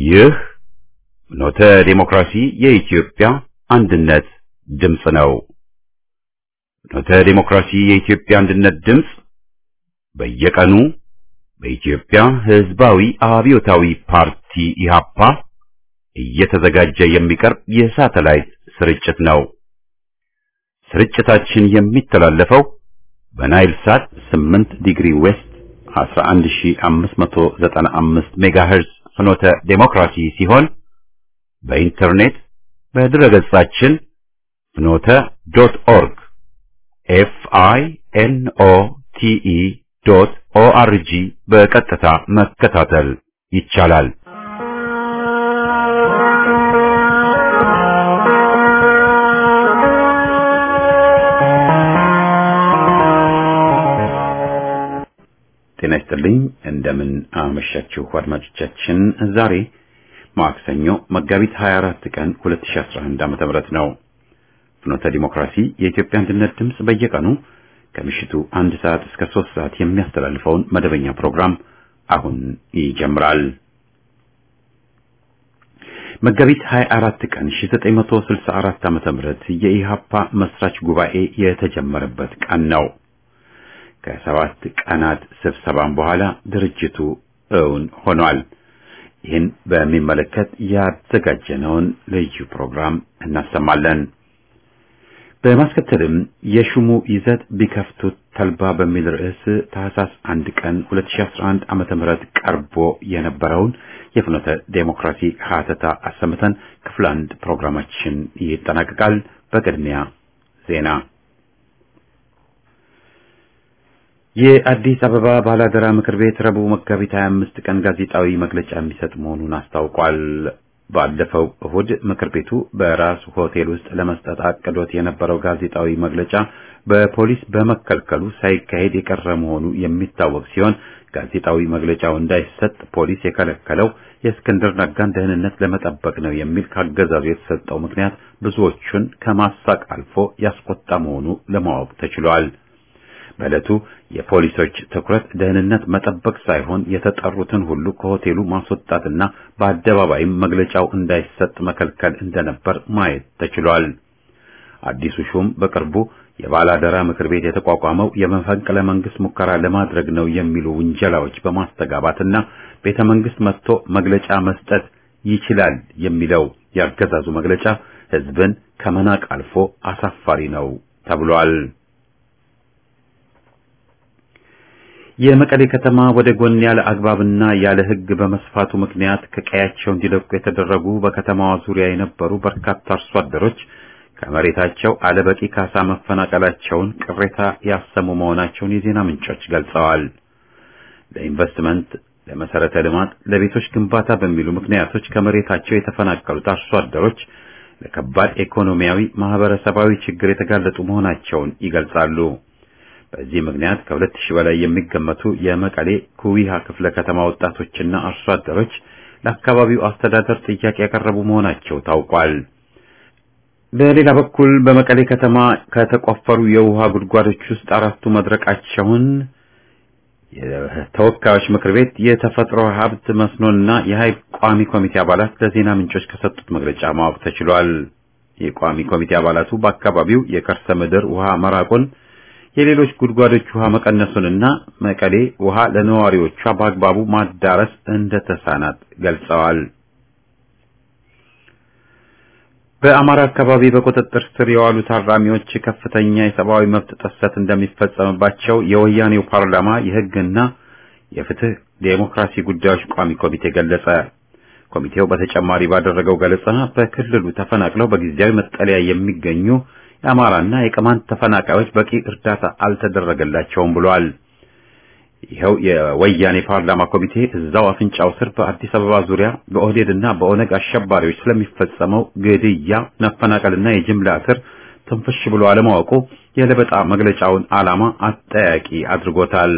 ይህ ኖተ ዴሞክራሲ የኢትዮጵያ አንድነት ድምፅ ነው። ኖተ ዴሞክራሲ የኢትዮጵያ አንድነት ድምፅ በየቀኑ በኢትዮጵያ ሕዝባዊ አብዮታዊ ፓርቲ ኢህአፓ እየተዘጋጀ የሚቀርብ የሳተላይት ስርጭት ነው። ስርጭታችን የሚተላለፈው በናይል ሳት 8 ዲግሪ ዌስት 11595 ሜጋሄርዝ ፍኖተ ዴሞክራሲ ሲሆን በኢንተርኔት በድረገጻችን ፍኖተ ዶት ኦርግ ኤፍ አይ ኤን ኦ ቲ ኢ ዶት ኦ አር ጂ በቀጥታ መከታተል ይቻላል። ጤና ይስጥልኝ። እንደምን አመሻችሁ አድማጮቻችን። ዛሬ ማክሰኞ መጋቢት 24 ቀን 2011 ዓ.ም ነው። ፍኖተ ዲሞክራሲ የኢትዮጵያ አንድነት ድምፅ በየቀኑ ከምሽቱ አንድ ሰዓት እስከ ሶስት ሰዓት የሚያስተላልፈውን መደበኛ ፕሮግራም አሁን ይጀምራል። መጋቢት 24 ቀን 1964 ዓ.ም የኢሃፓ መስራች ጉባኤ የተጀመረበት ቀን ነው። ከሰባት ቀናት ስብሰባም በኋላ ድርጅቱ እውን ሆኗል። ይህን በሚመለከት ያዘጋጀነውን ልዩ ፕሮግራም እናሰማለን። በማስከተልም የሹሙ ይዘት ቢከፍቱት ተልባ በሚል ርዕስ ታህሳስ አንድ ቀን 2011 ዓመተ ምህረት ቀርቦ የነበረውን የፍኖተ ዴሞክራሲ ሀተታ አሰምተን ክፍል አንድ ፕሮግራማችን ይጠናቀቃል። በቅድሚያ ዜና የአዲስ አበባ ባላደራ ምክር ቤት ረቡዕ መጋቢት 25 ቀን ጋዜጣዊ መግለጫ የሚሰጥ መሆኑን አስታውቋል። ባለፈው እሁድ ምክር ቤቱ በራሱ ሆቴል ውስጥ ለመስጠት አቅዶት የነበረው ጋዜጣዊ መግለጫ በፖሊስ በመከልከሉ ሳይካሄድ የቀረ መሆኑ የሚታወቅ ሲሆን ጋዜጣዊ መግለጫው እንዳይሰጥ ፖሊስ የከለከለው የእስክንድር ነጋን ደህንነት ለመጠበቅ ነው የሚል ካገዛዙ የተሰጠው ምክንያት ብዙዎቹን ከማሳቅ አልፎ ያስቆጣ መሆኑ ለማወቅ ተችሏል። በዕለቱ የፖሊሶች ትኩረት ደህንነት መጠበቅ ሳይሆን የተጠሩትን ሁሉ ከሆቴሉ ማስወጣትና በአደባባይም መግለጫው እንዳይሰጥ መከልከል እንደነበር ማየት ተችሏል። አዲሱ ሹም በቅርቡ የባላደራ ምክር ቤት የተቋቋመው የመፈንቅለ መንግስት ሙከራ ለማድረግ ነው የሚሉ ውንጀላዎች በማስተጋባትና ቤተ መንግስት መጥቶ መግለጫ መስጠት ይችላል የሚለው ያገዛዙ መግለጫ ህዝብን ከመናቅ አልፎ አሳፋሪ ነው ተብሏል። የመቀሌ ከተማ ወደ ጎን ያለ አግባብና ያለ ሕግ በመስፋቱ ምክንያት ከቀያቸው እንዲለቁ የተደረጉ በከተማዋ ዙሪያ የነበሩ በርካታ አርሶ አደሮች ከመሬታቸው አለበቂ ካሳ መፈናቀላቸውን ቅሬታ ያሰሙ መሆናቸውን የዜና ምንጮች ገልጸዋል። ለኢንቨስትመንት፣ ለመሰረተ ልማት፣ ለቤቶች ግንባታ በሚሉ ምክንያቶች ከመሬታቸው የተፈናቀሉት አርሶ አደሮች ለከባድ ኢኮኖሚያዊ፣ ማህበረሰባዊ ችግር የተጋለጡ መሆናቸውን ይገልጻሉ። በዚህ ምክንያት ከሁለት ሺህ በላይ የሚገመቱ የመቀሌ ኩዊሃ ክፍለ ከተማ ወጣቶችና አርሶ አደሮች ለአካባቢው አስተዳደር ጥያቄ ያቀረቡ መሆናቸው ታውቋል። በሌላ በኩል በመቀሌ ከተማ ከተቆፈሩ የውሃ ጉድጓዶች ውስጥ አራቱ መድረቃቸውን የተወካዮች ምክር ቤት የተፈጥሮ ሀብት መስኖና የኃይል ቋሚ ኮሚቴ አባላት ለዜና ምንጮች ከሰጡት መግለጫ ማወቅ ተችሏል። የቋሚ ኮሚቴ አባላቱ በአካባቢው የከርሰ ምድር ውሃ መራቁን የሌሎች ጉድጓዶች ውሃ መቀነሱንና መቀሌ ውሃ ለነዋሪዎቿ በአግባቡ ማዳረስ እንደተሳናት ገልጸዋል። በአማራ አካባቢ በቁጥጥር ስር የዋሉ ታራሚዎች ከፍተኛ የሰብአዊ መብት ጥሰት እንደሚፈጸምባቸው የወያኔው ፓርላማ የሕግና የፍትህ ዴሞክራሲ ጉዳዮች ቋሚ ኮሚቴ ገለጸ። ኮሚቴው በተጨማሪ ባደረገው ገለጻ በክልሉ ተፈናቅለው በጊዜያዊ መጠለያ የሚገኙ የአማራና የቅማንት ተፈናቃዮች በቂ እርዳታ አልተደረገላቸውም ብሏል። ይኸው የወያኔ ፓርላማ ኮሚቴ እዛው አፍንጫው ስር በአዲስ አበባ ዙሪያ በኦህዴድና በኦነግ አሸባሪዎች ስለሚፈጸመው ግድያ፣ መፈናቀልና የጅምላ እስር ትንፍሽ ብሎ አለማወቁ የለበጣ መግለጫውን ዓላማ አጠያቂ አድርጎታል።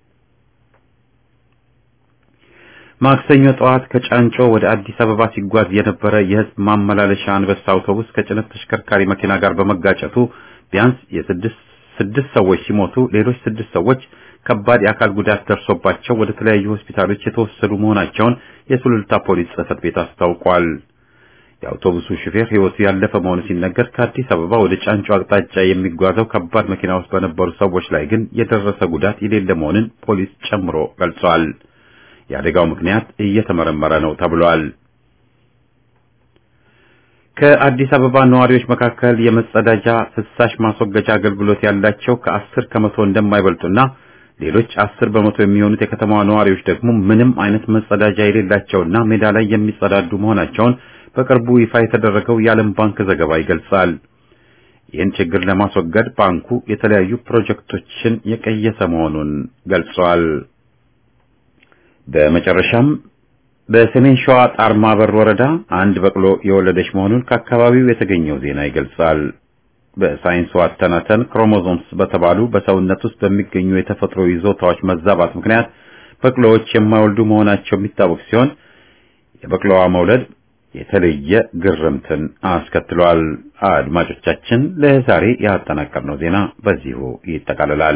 ማክሰኞ ጠዋት ከጫንጮ ወደ አዲስ አበባ ሲጓዝ የነበረ የህዝብ ማመላለሻ አንበሳ አውቶቡስ ከጭነት ተሽከርካሪ መኪና ጋር በመጋጨቱ ቢያንስ የስድስት ስድስት ሰዎች ሲሞቱ ሌሎች ስድስት ሰዎች ከባድ የአካል ጉዳት ደርሶባቸው ወደ ተለያዩ ሆስፒታሎች የተወሰዱ መሆናቸውን የሱሉልታ ፖሊስ ጽሕፈት ቤት አስታውቋል። የአውቶቡሱ ሹፌር ሕይወቱ ያለፈ መሆኑ ሲነገር ከአዲስ አበባ ወደ ጫንጮ አቅጣጫ የሚጓዘው ከባድ መኪና ውስጥ በነበሩ ሰዎች ላይ ግን የደረሰ ጉዳት የሌለ መሆኑን ፖሊስ ጨምሮ ገልጿል። የአደጋው ምክንያት እየተመረመረ ነው ተብሏል። ከአዲስ አበባ ነዋሪዎች መካከል የመጸዳጃ ፍሳሽ ማስወገጃ አገልግሎት ያላቸው ከአስር ከመቶ እንደማይበልጡና ሌሎች አስር በመቶ የሚሆኑት የከተማዋ ነዋሪዎች ደግሞ ምንም አይነት መጸዳጃ የሌላቸውና ሜዳ ላይ የሚጸዳዱ መሆናቸውን በቅርቡ ይፋ የተደረገው የዓለም ባንክ ዘገባ ይገልጻል። ይህን ችግር ለማስወገድ ባንኩ የተለያዩ ፕሮጀክቶችን የቀየሰ መሆኑን ገልጿል። በመጨረሻም በሰሜን ሸዋ ጣርማ በር ወረዳ አንድ በቅሎ የወለደች መሆኑን ከአካባቢው የተገኘው ዜና ይገልጻል። በሳይንሱ አተናተን ክሮሞዞምስ በተባሉ በሰውነት ውስጥ በሚገኙ የተፈጥሮ ይዞታዎች መዛባት ምክንያት በቅሎዎች የማይወልዱ መሆናቸው የሚታወቅ ሲሆን የበቅሎዋ መውለድ የተለየ ግርምትን አስከትሏል። አድማጮቻችን፣ ለዛሬ ያጠናቀርነው ዜና በዚሁ ይጠቃልላል።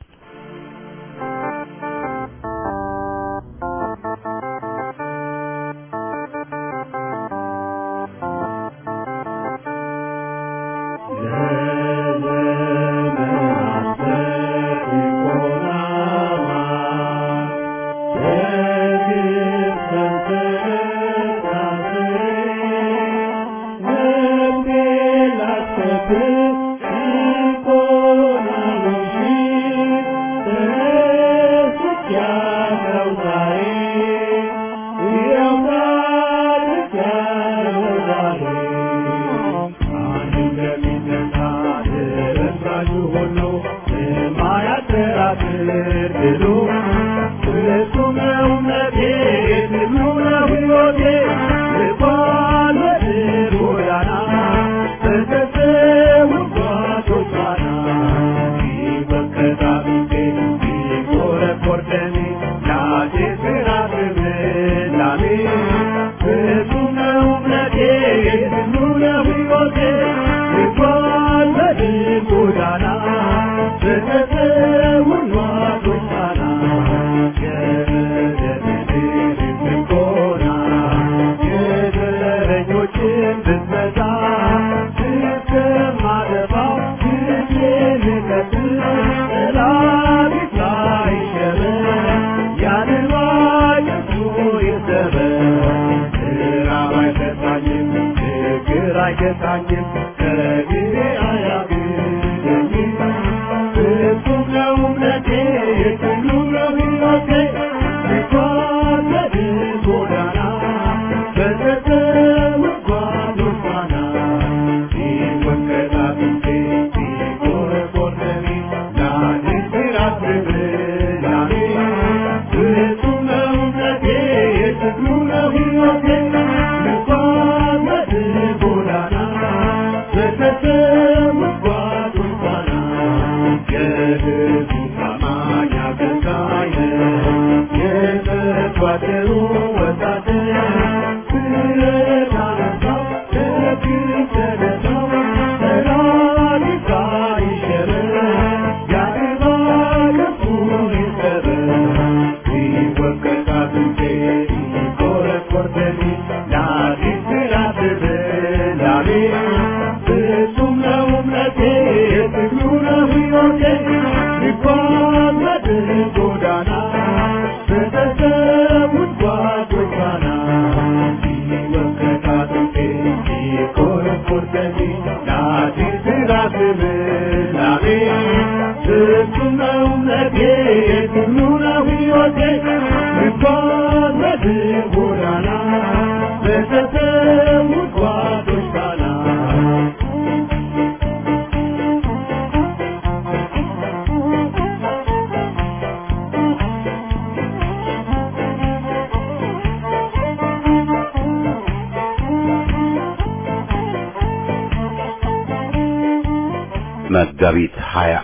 መጋቢት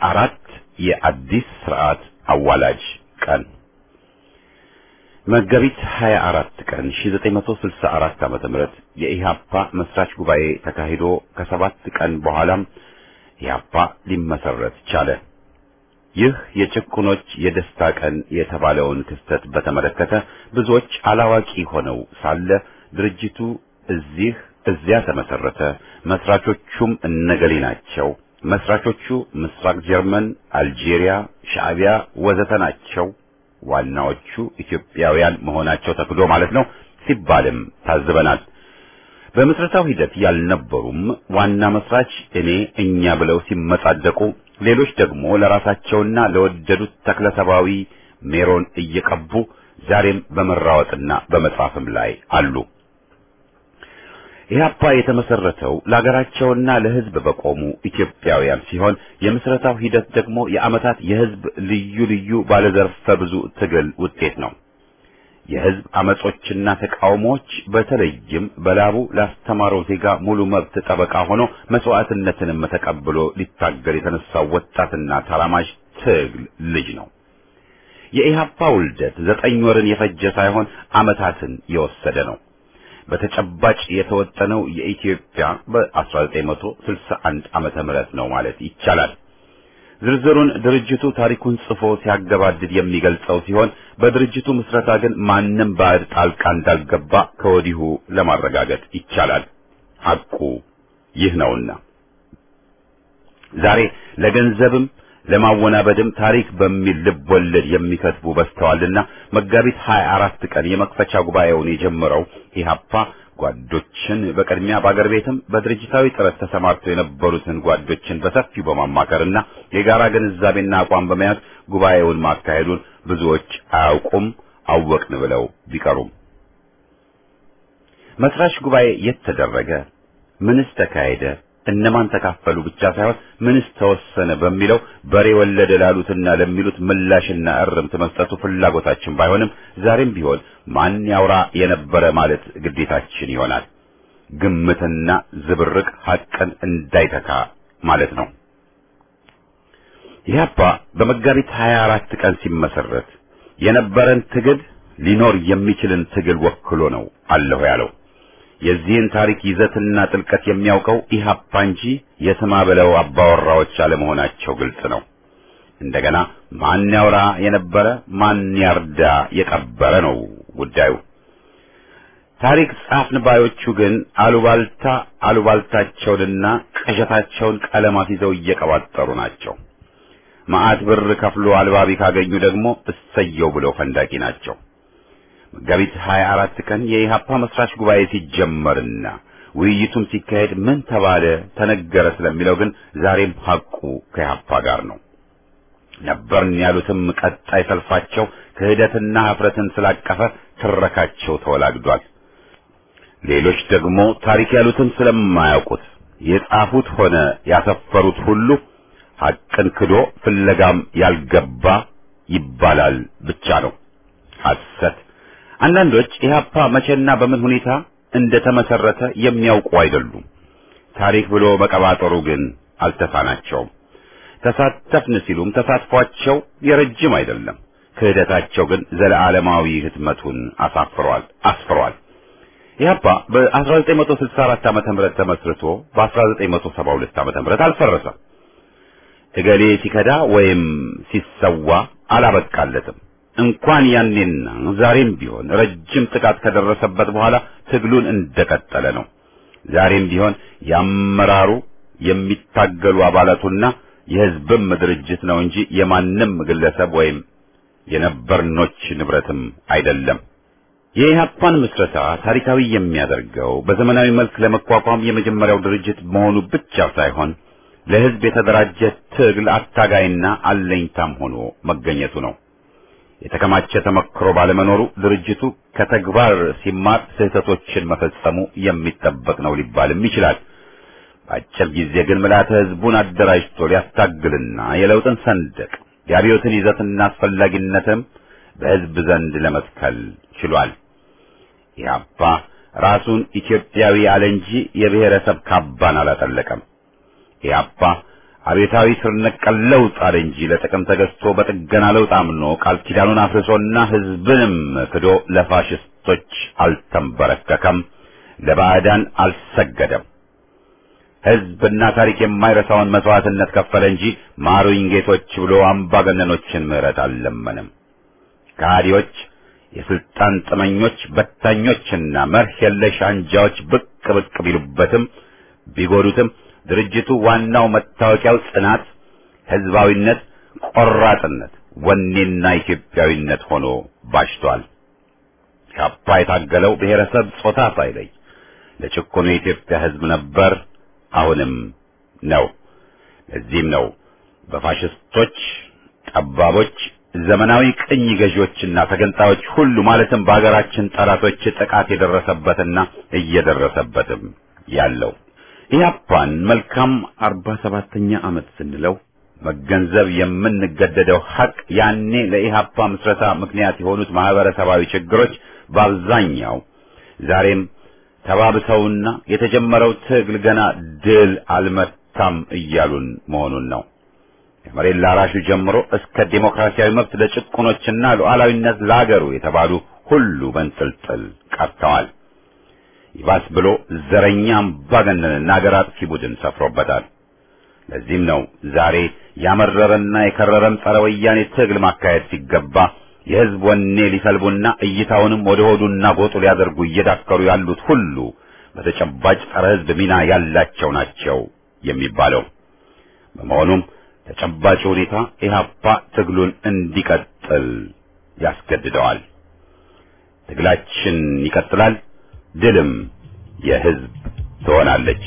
24 የአዲስ ስርዓት አዋላጅ ቀን መጋቢት 24 ቀን 1964 ዓመተ ምህረት የኢሃፓ መስራች ጉባኤ ተካሂዶ ከሰባት ቀን በኋላም ኢሃፓ ሊመሰረት ቻለ። ይህ የጭቁኖች የደስታ ቀን የተባለውን ክስተት በተመለከተ ብዙዎች አላዋቂ ሆነው ሳለ ድርጅቱ እዚህ እዚያ ተመሰረተ፣ መስራቾቹም እነገሌ ናቸው፣ መስራቾቹ ምስራቅ ጀርመን፣ አልጄሪያ፣ ሻዕቢያ ወዘተ ናቸው፣ ዋናዎቹ ኢትዮጵያውያን መሆናቸው ተክዶ ማለት ነው ሲባልም ታዝበናል። በምስረታው ሂደት ያልነበሩም ዋና መስራች እኔ እኛ ብለው ሲመጻደቁ ሌሎች ደግሞ ለራሳቸውና ለወደዱት ተክለሰባዊ ሜሮን እየቀቡ ዛሬም በመራወጥና በመጻፍም ላይ አሉ። ኢህአፓ የተመሰረተው ለሀገራቸውና ለሕዝብ በቆሙ ኢትዮጵያውያን ሲሆን የምስረታው ሂደት ደግሞ የዓመታት የሕዝብ ልዩ ልዩ ባለዘርፈ ብዙ ትግል ውጤት ነው። የሕዝብ አመጾችና ተቃውሞዎች በተለይም በላቡ ላስተማረው ዜጋ ሙሉ መብት ጠበቃ ሆኖ መስዋዕትነትንም ተቀብሎ ሊታገል የተነሳው ወጣትና ተራማጅ ትግል ልጅ ነው። የኢህአፓ ውልደት ዘጠኝ ወርን የፈጀ ሳይሆን ዓመታትን የወሰደ ነው። በተጨባጭ የተወጠነው የኢትዮጵያ በ1961 ዓመተ ምህረት ነው ማለት ይቻላል። ዝርዝሩን ድርጅቱ ታሪኩን ጽፎ ሲያገባድድ የሚገልጸው ሲሆን በድርጅቱ ምስረታ ግን ማንም ባዕድ ጣልቃ እንዳልገባ ከወዲሁ ለማረጋገጥ ይቻላል። ሐቁ ይህ ነውና ዛሬ ለገንዘብም ለማወናበድም ታሪክ በሚል ልብ ወለድ የሚከትቡ በስተዋልና መጋቢት 24 ቀን የመክፈቻ ጉባኤውን የጀመረው ኢህአፓ ጓዶችን በቅድሚያ በአገር ቤትም በድርጅታዊ ጥረት ተሰማርተው የነበሩትን ጓዶችን በሰፊው በማማከርና የጋራ ግንዛቤና አቋም በመያዝ ጉባኤውን ማካሄዱን ብዙዎች አያውቁም፣ አወቅን ብለው ቢቀሩም መስራች ጉባኤ የት ተደረገ? ምንስ ተካሄደ? እነማን ተካፈሉ ብቻ ሳይሆን ምንስ ተወሰነ በሚለው በሬ ወለደ ላሉትና ለሚሉት ምላሽና እርምት መስጠቱ ፍላጎታችን ባይሆንም ዛሬም ቢሆን ማን ያውራ የነበረ ማለት ግዴታችን ይሆናል። ግምትና ዝብርቅ ሐቅን እንዳይተካ ማለት ነው። ኢህአፓ በመጋቢት 24 ቀን ሲመሰረት የነበረን ትግል ሊኖር የሚችልን ትግል ወክሎ ነው አለሁ ያለው። የዚህን ታሪክ ይዘትና ጥልቀት የሚያውቀው ኢህአፓ እንጂ የስማ በለው አባወራዎች አለመሆናቸው ግልጽ ነው። እንደገና ማን ያውራ የነበረ ማን ያርዳ የቀበረ ነው ጉዳዩ። ታሪክ ጻፍን ባዮቹ ግን አሉባልታ አሉባልታቸውንና ቅዠታቸውን ቀለማት ይዘው እየቀባጠሩ ናቸው። መዓት ብር ከፍሎ አልባቢ ካገኙ ደግሞ እሰየው ብለው ፈንዳቂ ናቸው። መጋቢት 24 ቀን የኢሃፓ መስራች ጉባኤ ሲጀመርና ውይይቱም ሲካሄድ ምን ተባለ ተነገረ ስለሚለው ግን ዛሬም ሐቁ ከኢሃፓ ጋር ነው። ነበርን ያሉትም ቀጣይ ሰልፋቸው ክህደትና ኀፍረትን ስላቀፈ ትረካቸው ተወላግዷል። ሌሎች ደግሞ ታሪክ ያሉትን ስለማያውቁት የጻፉት ሆነ ያሰፈሩት ሁሉ ሐቅን ክዶ ፍለጋም ያልገባ ይባላል ብቻ ነው ሐሰት። አንዳንዶች ኢህአፓ መቼና በምን ሁኔታ እንደተመሰረተ የሚያውቁ አይደሉም። ታሪክ ብሎ መቀባጠሩ ግን አልተሳናቸውም። ተሳተፍን ሲሉም ተሳትፏቸው የረጅም አይደለም። ክህደታቸው ግን ዘለዓለማዊ ህትመቱን አሳፍሯል አስፍሯል። ኢህአፓ በ1964 ዓመተ ምህረት ተመስርቶ በ1972 ዓመተ ምህረት አልፈረሰም። እገሌ ሲከዳ ወይም ሲሰዋ አላበቃለትም። እንኳን ያኔና ዛሬም ቢሆን ረጅም ጥቃት ከደረሰበት በኋላ ትግሉን እንደቀጠለ ነው። ዛሬም ቢሆን ያመራሩ የሚታገሉ አባላቱና የህዝብም ድርጅት ነው እንጂ የማንም ግለሰብ ወይም የነበርኖች ንብረትም አይደለም። የኢህአፓን ምስረታ ታሪካዊ የሚያደርገው በዘመናዊ መልክ ለመቋቋም የመጀመሪያው ድርጅት መሆኑ ብቻ ሳይሆን ለህዝብ የተደራጀ ትግል አታጋይና አለኝታም ሆኖ መገኘቱ ነው። የተከማቸ ተመክሮ ባለመኖሩ ድርጅቱ ከተግባር ሲማር ስህተቶችን መፈጸሙ የሚጠበቅ ነው ሊባልም ይችላል። በአጭር ጊዜ ግን ምልዓተ ህዝቡን አደራጅቶ ሊያስታግልና የለውጥን ሰንደቅ የአብዮትን ይዘትና አስፈላጊነትም በህዝብ ዘንድ ለመትከል ችሏል። ኢህአፓ ራሱን ኢትዮጵያዊ አለ እንጂ የብሔረሰብ ካባን አላጠለቀም። ኢህአፓ አቤታዊ ስር ነቀል ለውጥ አለ እንጂ ለጥቅም ተገዝቶ በጥገና ለውጥ አምኖ ቃል ኪዳኑን አፍርሶና ህዝብንም ክዶ ለፋሽስቶች አልተንበረከከም፣ ለባዕዳን አልሰገደም። ሕዝብና ታሪክ የማይረሳውን መስዋዕትነት ከፈለ እንጂ ማሩኝ ጌቶች ብሎ አምባገነኖችን ምሕረት አልለመንም። ከሃዲዎች፣ የስልጣን ጥመኞች፣ በታኞችና መርህ የለሽ አንጃዎች ብቅ ብቅ ቢሉበትም ቢጎዱትም ድርጅቱ ዋናው መታወቂያው ጽናት፣ ህዝባዊነት፣ ቆራጥነት፣ ወኔና ኢትዮጵያዊነት ሆኖ ባሽቷል። ካፓ የታገለው ብሔረሰብ ጾታ ሳይለይ ለጭቆኑ የኢትዮጵያ ህዝብ ነበር፣ አሁንም ነው። ለዚህም ነው በፋሽስቶች ጠባቦች፣ ዘመናዊ ቅኝ ገዢዎችና ተገንጣዮች ሁሉ ማለትም በሀገራችን ጠላቶች ጥቃት የደረሰበትና እየደረሰበትም ያለው። ኢህአፓን መልካም አርባ ሰባተኛ ዓመት ስንለው መገንዘብ የምንገደደው ሐቅ ያኔ ለኢህአፓ ምስረታ ምክንያት የሆኑት ማህበረሰባዊ ችግሮች በአብዛኛው ዛሬም ተባብሰውና የተጀመረው ትግል ገና ድል አልመታም እያሉን መሆኑን ነው። ከመሬት ላራሹ ጀምሮ እስከ ዴሞክራሲያዊ መብት ለጭቁኖችና ሉዓላዊነት ለአገሩ የተባሉ ሁሉ በንጥልጥል ቀርተዋል። ይባስ ብሎ ዘረኛ አምባገነንና አገር አጥፊ ቡድን ሰፍሮበታል። ለዚህም ነው ዛሬ ያመረረና የከረረም ጸረ ወያኔ ትግል ማካሄድ ሲገባ የህዝብ ወኔ ሊሰልቡና እይታውንም ወደ ሆዱና ጎጡ ሊያደርጉ እየዳከሩ ያሉት ሁሉ በተጨባጭ ጸረ ህዝብ ሚና ያላቸው ናቸው የሚባለው። በመሆኑም ተጨባጭ ሁኔታ ኢህአፓ ትግሉን እንዲቀጥል ያስገድደዋል። ትግላችን ይቀጥላል። ድልም የህዝብ ትሆናለች።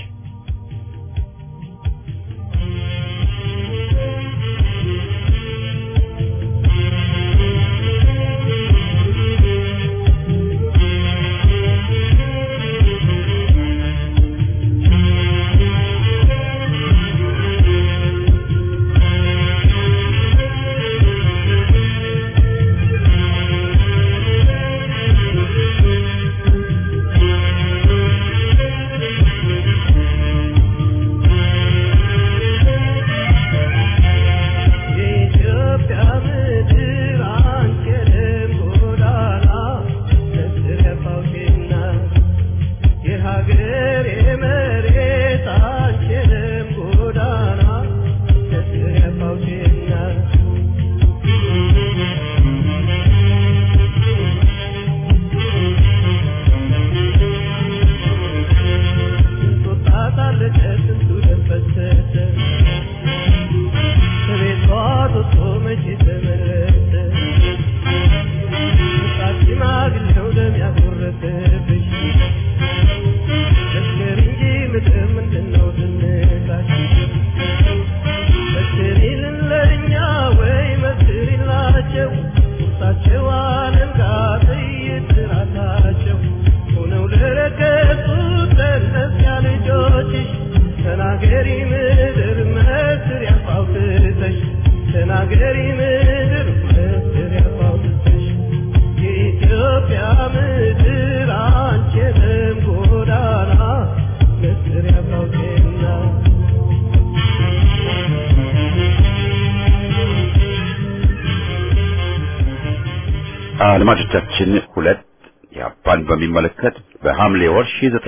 አድማጮቻችን ሁለት ኢህአፓን በሚመለከት በሐምሌ ወር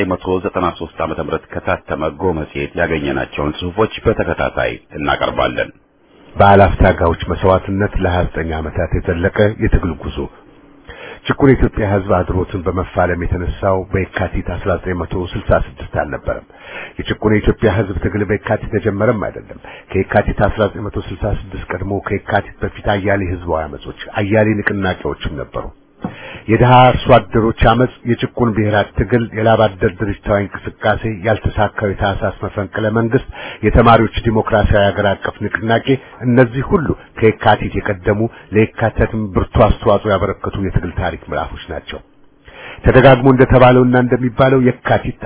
1993 ዓመተ ምህረት ከታተመ ጎ መጽሔት ያገኘናቸውን ጽሑፎች በተከታታይ እናቀርባለን። በአላፍ ታጋዮች መስዋዕትነት ለ29 ዓመታት የዘለቀ የትግል ጉዞ ጭቁን የኢትዮጵያ ሕዝብ አድሮትን በመፋለም የተነሳው በየካቲት 1966 አልነበረም። የጭቁን የኢትዮጵያ ሕዝብ ትግል በየካቲት ተጀመረም አይደለም። ከየካቲት 1966 ቀድሞ ከየካቲት በፊት አያሌ ህዝባዊ አመጾች፣ አያሌ ንቅናቄዎችም ነበሩ። የድሃ አርሶ አደሮች አመጽ፣ የጭቁን ብሔራት ትግል፣ የላብ አደር ድርጅታዊ እንቅስቃሴ፣ ያልተሳካው የታህሳስ መፈንቅለ መንግስት፣ የተማሪዎች ዲሞክራሲያዊ ሀገር አቀፍ ንቅናቄ፣ እነዚህ ሁሉ ከየካቲት የቀደሙ ለየካቲትም ብርቱ አስተዋጽኦ ያበረከቱ የትግል ታሪክ ምዕራፎች ናቸው። ተደጋግሞ እንደተባለውና እንደሚባለው የካቲት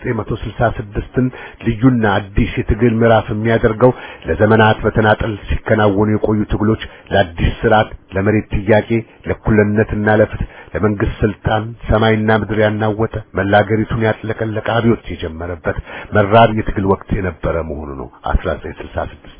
1966ን ልዩና አዲስ የትግል ምዕራፍ የሚያደርገው ለዘመናት በተናጠል ሲከናወኑ የቆዩ ትግሎች ለአዲስ ስርዓት፣ ለመሬት ጥያቄ፣ ለእኩልነትና ለፍትህ፣ ለመንግስት ስልጣን ሰማይና ምድር ያናወጠ መላ አገሪቱን ያጥለቀለቀ አብዮት የጀመረበት መራር የትግል ወቅት የነበረ መሆኑ ነው 1966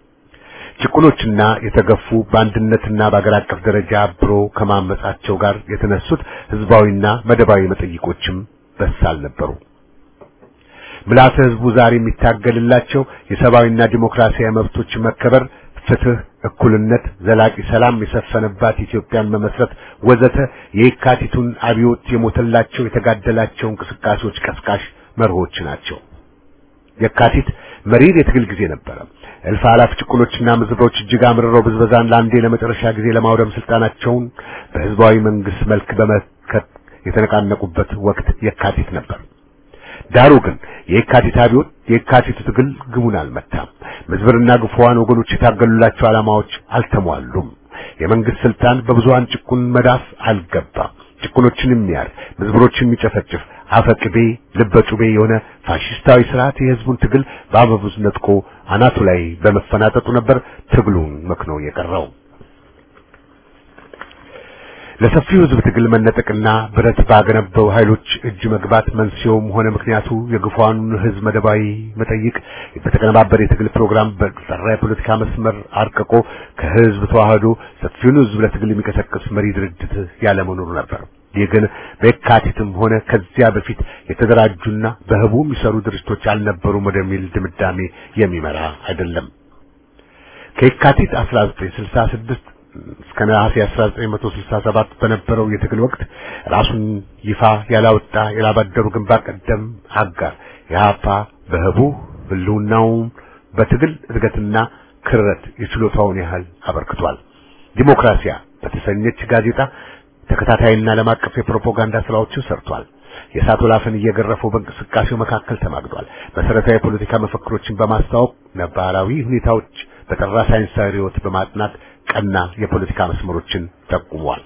ጭቁኖችና የተገፉ በአንድነትና በአገር አቀፍ ደረጃ አብሮ ከማመጻቸው ጋር የተነሱት ህዝባዊና መደባዊ መጠይቆችም በሳል ነበሩ። ምልዓተ ህዝቡ ዛሬ የሚታገልላቸው የሰብአዊና ዲሞክራሲያዊ መብቶች መከበር፣ ፍትህ፣ እኩልነት፣ ዘላቂ ሰላም የሰፈነባት ኢትዮጵያን መመስረት ወዘተ የየካቲቱን አብዮት የሞተላቸው የተጋደላቸው እንቅስቃሴዎች ቀስቃሽ መርሆች ናቸው። የካቲት መሪር የትግል ጊዜ ነበረ። እልፍ አላፍ ጭቁኖችና ምዝብሮች እጅግ አምርረው ብዝበዛን ለአንዴ ለመጨረሻ ጊዜ ለማውደም ስልጣናቸውን በህዝባዊ መንግስት መልክ በመከት የተነቃነቁበት ወቅት የካቲት ነበር። ዳሩ ግን የካቲት አብዮት የካቲቱ ትግል ግቡን አልመታም። ምዝብርና ግፉዋን ወገኖች የታገሉላቸው ዓላማዎች አልተሟሉም። የመንግስት ስልጣን በብዙሃን ጭቁን መዳፍ አልገባም። ጭቁኖችን የሚያር ምዝብሮችን የሚጨፈጭፍ አፈቅቤ ልበጩቤ የሆነ ፋሽስታዊ ስርዓት የህዝቡን ትግል በአበቡዝ ነጥቆ አናቱ ላይ በመፈናጠጡ ነበር ትግሉን መክኖ የቀረው። ለሰፊው ህዝብ ትግል መነጠቅና ብረት ባገነበው ኃይሎች እጅ መግባት መንስኤውም ሆነ ምክንያቱ የግፏኑን ህዝብ መደባዊ መጠይቅ በተቀነባበረ የትግል ፕሮግራም በጠራ የፖለቲካ መስመር አርቅቆ ከህዝብ ተዋህዶ ሰፊውን ህዝብ ለትግል የሚቀሰቅስ መሪ ድርጅት ያለመኖሩ ነበር። ይህ ግን በየካቲትም ሆነ ከዚያ በፊት የተደራጁና በህቡ የሚሰሩ ድርጅቶች አልነበሩም ወደሚል ድምዳሜ የሚመራ አይደለም። ከየካቲት 1966 እስከ ነሐሴ 1967 በነበረው የትግል ወቅት ራሱን ይፋ ያላወጣ የላባደሩ ግንባር ቀደም አጋር የሀፓ በህቡ ህልውናውን በትግል እድገትና ክረት የችሎታውን ያህል አበርክቷል። ዲሞክራሲያ በተሰኘች ጋዜጣ ተከታታይና ዓለም አቀፍ የፕሮፓጋንዳ ስራዎችን ሰርቷል። የእሳት ወላፈን እየገረፈው በእንቅስቃሴው መካከል ተማግዷል። መሰረታዊ የፖለቲካ መፈክሮችን በማስተዋወቅ ነባራዊ ሁኔታዎች በጠራ ሳይንሳዊ ርዕዮት በማጥናት ቀና የፖለቲካ መስመሮችን ጠቁሟል።